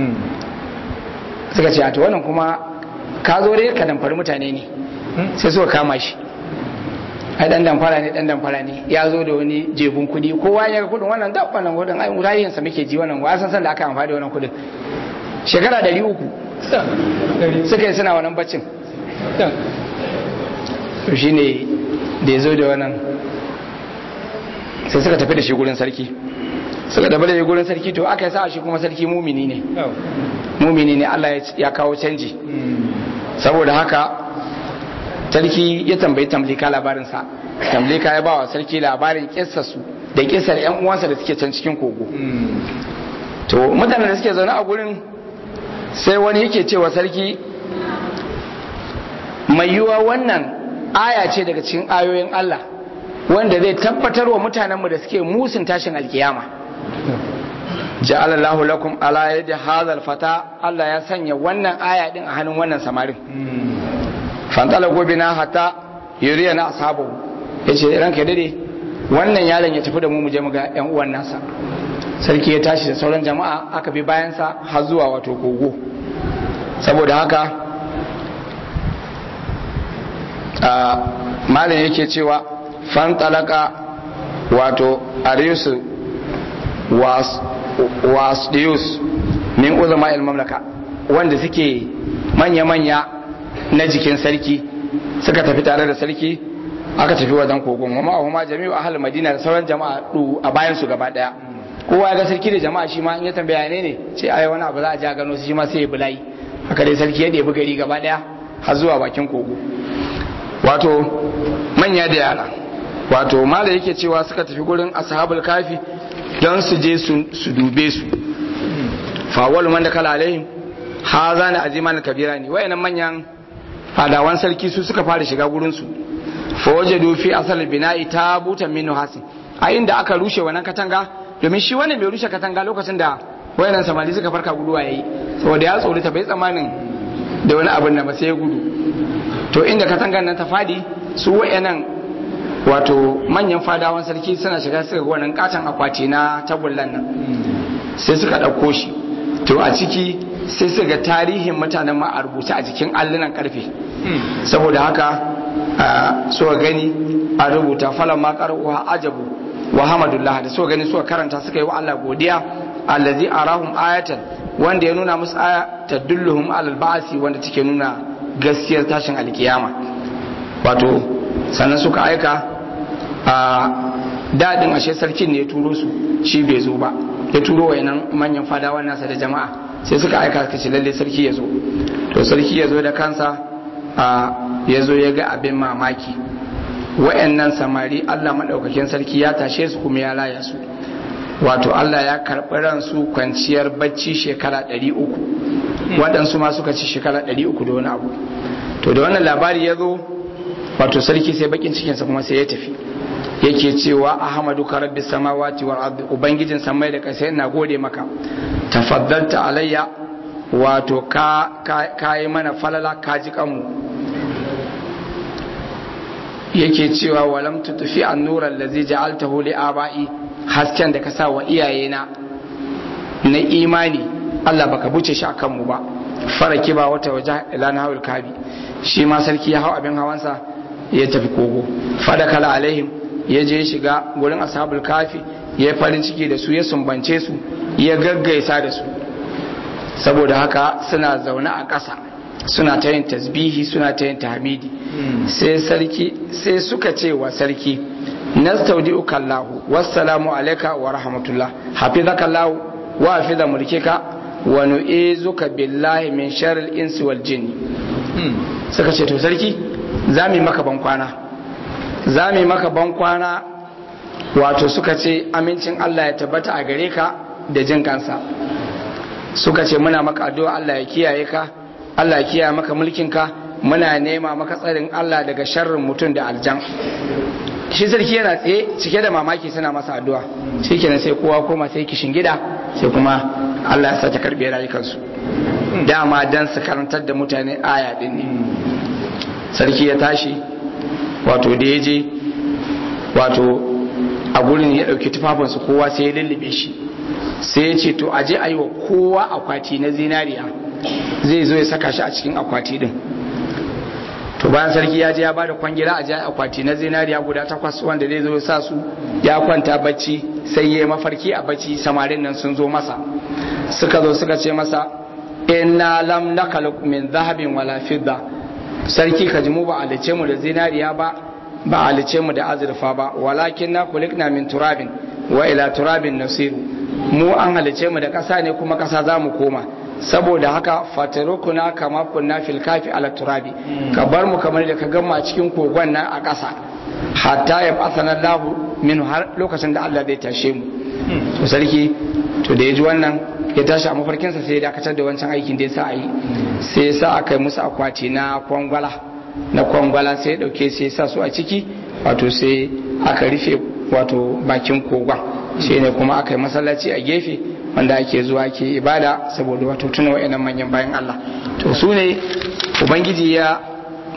suka ce a to wannan kuma ka zo dai ka damfari mutane ne sai suka kama shi ai dan damfara ne dan damfara ne ya zo da wani jebun kudi kowa ya ga kudin wannan da wannan kudin ai murayin sa muke ji wannan wa san san da aka amfani da wannan kudin shekara 300 suka yi suna wannan baccin to shine da ya zo da wannan sai suka tafi da shi gurin sarki suka tafi da shi gurin sarki to aka yi sa shi kuma sarki mumini ne mumini ne Allah ya kawo canji saboda haka sarki ya tambayi tamlika labarinsa tamlika ya bawa sarki labarin kissarsu da kissar yan uwansa da suke can cikin kogo to mutanen da suke zaune a gurin sai wani yake cewa sarki mai yiwuwa wannan aya ce daga cikin ayoyin Allah wanda zai tabbatar wa mutanenmu da suke musun tashin alkiyama ja'ala Allahu lakum ala yadi hadha fata Allah ya sanya wannan aya din a hannun wannan samarin fantala gobina hatta yuriya na ashabu ya ce ranka dade wannan yaron ya tafi da mu mu je mu ga yan uwan nasa sarki ya tashi da sauran jama'a aka bi bayansa har zuwa wato kogo saboda haka malam yake cewa fantalaka wato ariusu wasdius min uzama mamlaka wanda suke manya-manya na jikin sarki suka tafi tare da sarki aka tafi wajen kogon wa ma'ahuma jami'u ahal madina da sauran jama'a a bayan su gaba daya kowa ya ga sarki da jama'a shi ma in ya tambaya ne ne ce ai wani abu za a ja gano su shi ma sai ya bulayi haka dai sarki ya ɗebi gari gaba daya har zuwa bakin kogo wato manya da yara wato mala yake cewa suka tafi gurin ashabul kafi don su je su dube su fawal man da kala alaihim ha zana aziman kabira ne wayannan manyan fadawan sarki su suka fara shiga gurin su fa wajadu fi asal bina'i tabutan min hasin a inda aka rushe wannan katanga domin shi wannan bai rushe katanga lokacin da wayannan samari suka farka guduwa yayi saboda ya tsori ta bai tsamanin da wani abin da ba sai ya gudu to inda katangan nan ta fadi su wayannan wato manyan fadawan sarki suna shiga suka ga wannan katon akwati na tagullan nan sai suka ɗauko shi to a ciki sai suka ga tarihin mutanen ma a rubuce a jikin allunan karfe saboda haka suka gani a rubuta falon ma wa ajabu wa hamadullah da suka gani suka karanta suka yi wa Allah godiya allazi arahum ayatan wanda ya nuna musu aya tadulluhum alal ba'si wanda take nuna gaskiyar tashin alkiyama wato sannan suka aika a dadin ashe sarkin ne ya turo su shi bai zo ba ya turo wayannan manyan fadawan nasa da jama'a sai suka aika suka ce lalle sarki ya zo to sarki ya zo da kansa a ya zo ya ga abin mamaki wayannan samari Allah madaukakin sarki ya tashe su kuma ya raya su wato Allah ya karɓi ransu kwanciyar bacci shekara 300 waɗansu ma suka ci shekara 300 da wani abu to da wannan labari ya zo wato sarki sai bakin cikinsa kuma sai ya tafi yake cewa ahmadu ka rabbi samawati wal ardi ubangijin samai da kasai na gode maka tafaddalta alayya wato ka ka yi mana falala ka ji kanmu yake cewa walam tutfi an-nur allazi ja'altahu li aba'i hasken da ka sa wa iyayena na imani Allah baka buce shi akan mu ba faraki ba wata waje ila na hawul kabi shi ma sarki ya hau abin hawansa ya tafi kogo fadakala alaihim ya je shiga gurin ashabul kafi ya farin ciki da su ya sumbance su ya gaggaisa da su saboda haka suna zaune a ƙasa suna ta yin tasbihi suna ta yin tahmidi sai sarki sai suka ce wa sarki nastaudi'uka Allahu wassalamu alayka wa rahmatullah hafizaka Allahu wa hafiza mulkika wa nu'izuka billahi min sharril insi wal jinni suka ce to sarki za mu yi maka bankwana za mu yi maka bankwana wato suka ce amincin Allah ya tabbata a gare ka da jin kansa suka ce muna maka addu'a Allah ya kiyaye ka Allah ya kiyaye maka mulkinka muna nema maka tsarin Allah daga sharrin mutum da aljan shi sarki yana tsaye cike da mamaki suna masa addu'a shi kenan sai kowa koma sai kishin gida sai kuma Allah ya sa ta karbe rayukansu dama dan su karantar da mutane aya din ne sarki ya tashi wato da ya je wato a gurin ya ɗauki tufafinsu kowa sai ya lullube shi sai ya ce to aje a yi wa kowa akwati na zinariya zai zo ya saka shi a cikin akwati din to bayan sarki ya je ya bada kwangila a jiya akwati na zinariya guda takwas wanda zai zo ya sa su ya kwanta bacci sai ya yi mafarki a bacci samarin nan sun zo masa suka zo suka ce masa inna lam nakaluk min zahabin wala fidda sarki ka ji mu ba alice mu da zinariya ba ba alice mu da azurfa ba walakin na kulikna min turabin wa ila turabin nasiru mu an halice mu da ƙasa ne kuma ƙasa za mu koma saboda haka fatarukuna kama kunna fil kafi ala turabi ka bar mu kamar da ka gama a cikin kogon nan a ƙasa hatta ya fasana lahu min har lokacin da Allah zai tashe mu to sarki to da ya ji wannan ya tashi a mafarkinsa sai ya dakatar da wancan aikin da ya sa a yi sai ya sa aka yi musu akwati na kwangwala na kwangwala sai ya dauke sai ya sa su a ciki wato sai aka rufe wato bakin kogon shi ne kuma aka yi masallaci a gefe wanda ake zuwa ke ibada saboda wato tuna wa'annan manyan bayan Allah to su ne ubangiji ya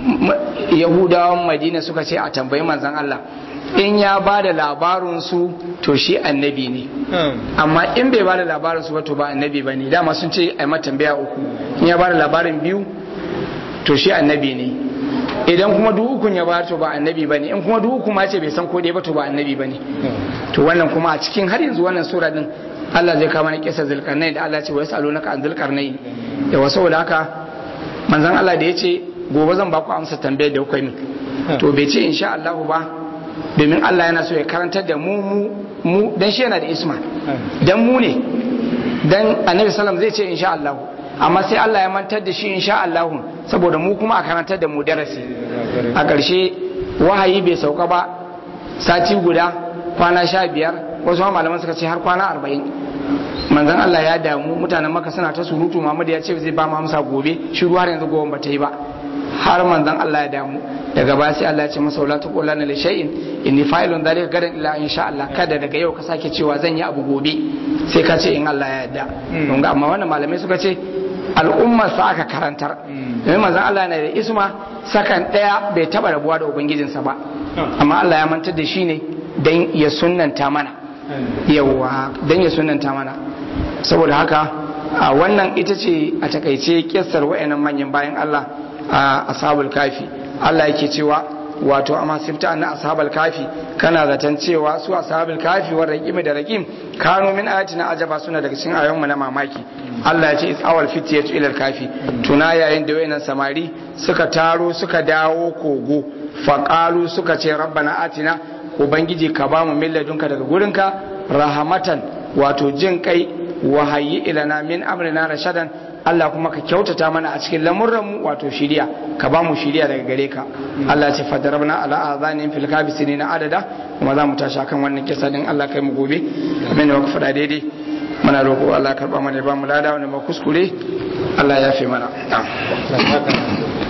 yahudawan madina suka ce a tambayi manzan Allah in ya ba da labarinsu to shi annabi ne amma in bai ba da labarinsu ba to ba annabi ba ne dama sun ce a tambaya uku in ya ba da labarin biyu to shi annabi ne idan kuma duk ukun ya ba to ba annabi ba ne in kuma duk uku ma ce bai san ko ba to ba annabi ba ne to wannan kuma a cikin har yanzu wannan sura din Allah zai kama na kisa zulkarnai da Allah ce wa yasalunaka an zulkarnai yawa saboda haka manzon Allah da ya ce gobe zan baku amsa tambayar da kuka yi to bai ce insha Allah ba domin Allah yana so ya karantar da mu mu mu dan shi yana da isma dan mu ne dan annabi sallam zai ce insha Allah amma sai Allah ya mantar da shi insha Allah saboda mu kuma a karantar da mu darasi a ƙarshe wahayi bai sauka ba sati guda kwana sha biyar wasu malaman suka ce har kwana arba'in manzan Allah ya damu mutanen maka suna ta surutu Muhammad ya ce zai ba mu amsa gobe shi har yanzu gobe ba ta yi ba har manzan Allah ya damu daga ba sai Allah ya ce masa wala taqula li shay'in inni fa'ilun dhalika gadan illa insha Allah kada daga yau ka sake cewa zan yi abu gobe sai ka ce in Allah ya yarda don ga amma wannan malamai suka ce al'umma sa aka karantar domin manzan Allah yana da isma sakan daya bai taba rabuwa da ubangijinsa ba amma Allah ya mantar da shi ne dan ya sunnanta mana yawa dan ya sunanta mana saboda haka a wannan ita ce a takaice kissar wayannan manyan bayan Allah a ashabul kafi Allah yake cewa wato amma sifta anna ashabul kafi kana zaton cewa su ashabul kafi wa raqim da raqim kano min ayatina ajaba suna daga cikin ayoyin mu na mamaki Allah ya ce is awal fitiyatu ila kafi tuna yayin da wayannan samari suka taro suka dawo kogo faqalu suka ce rabbana atina ubangiji ka ba mu milladunka daga gurinka rahamatan wato jin kai wahayi ilana min amrina rashadan Allah kuma ka kyautata mana a cikin lamurranmu wato shiriya ka ba mu shiriya daga gare ka Allah ce fadarabna ala azanin fil kabisini na adada kuma za mu tashi akan wannan kisa din Allah kai mu gobe amin da muka faɗa daidai muna roƙo Allah karɓa mana ba mu lada wani ma kuskure Allah ya fi mana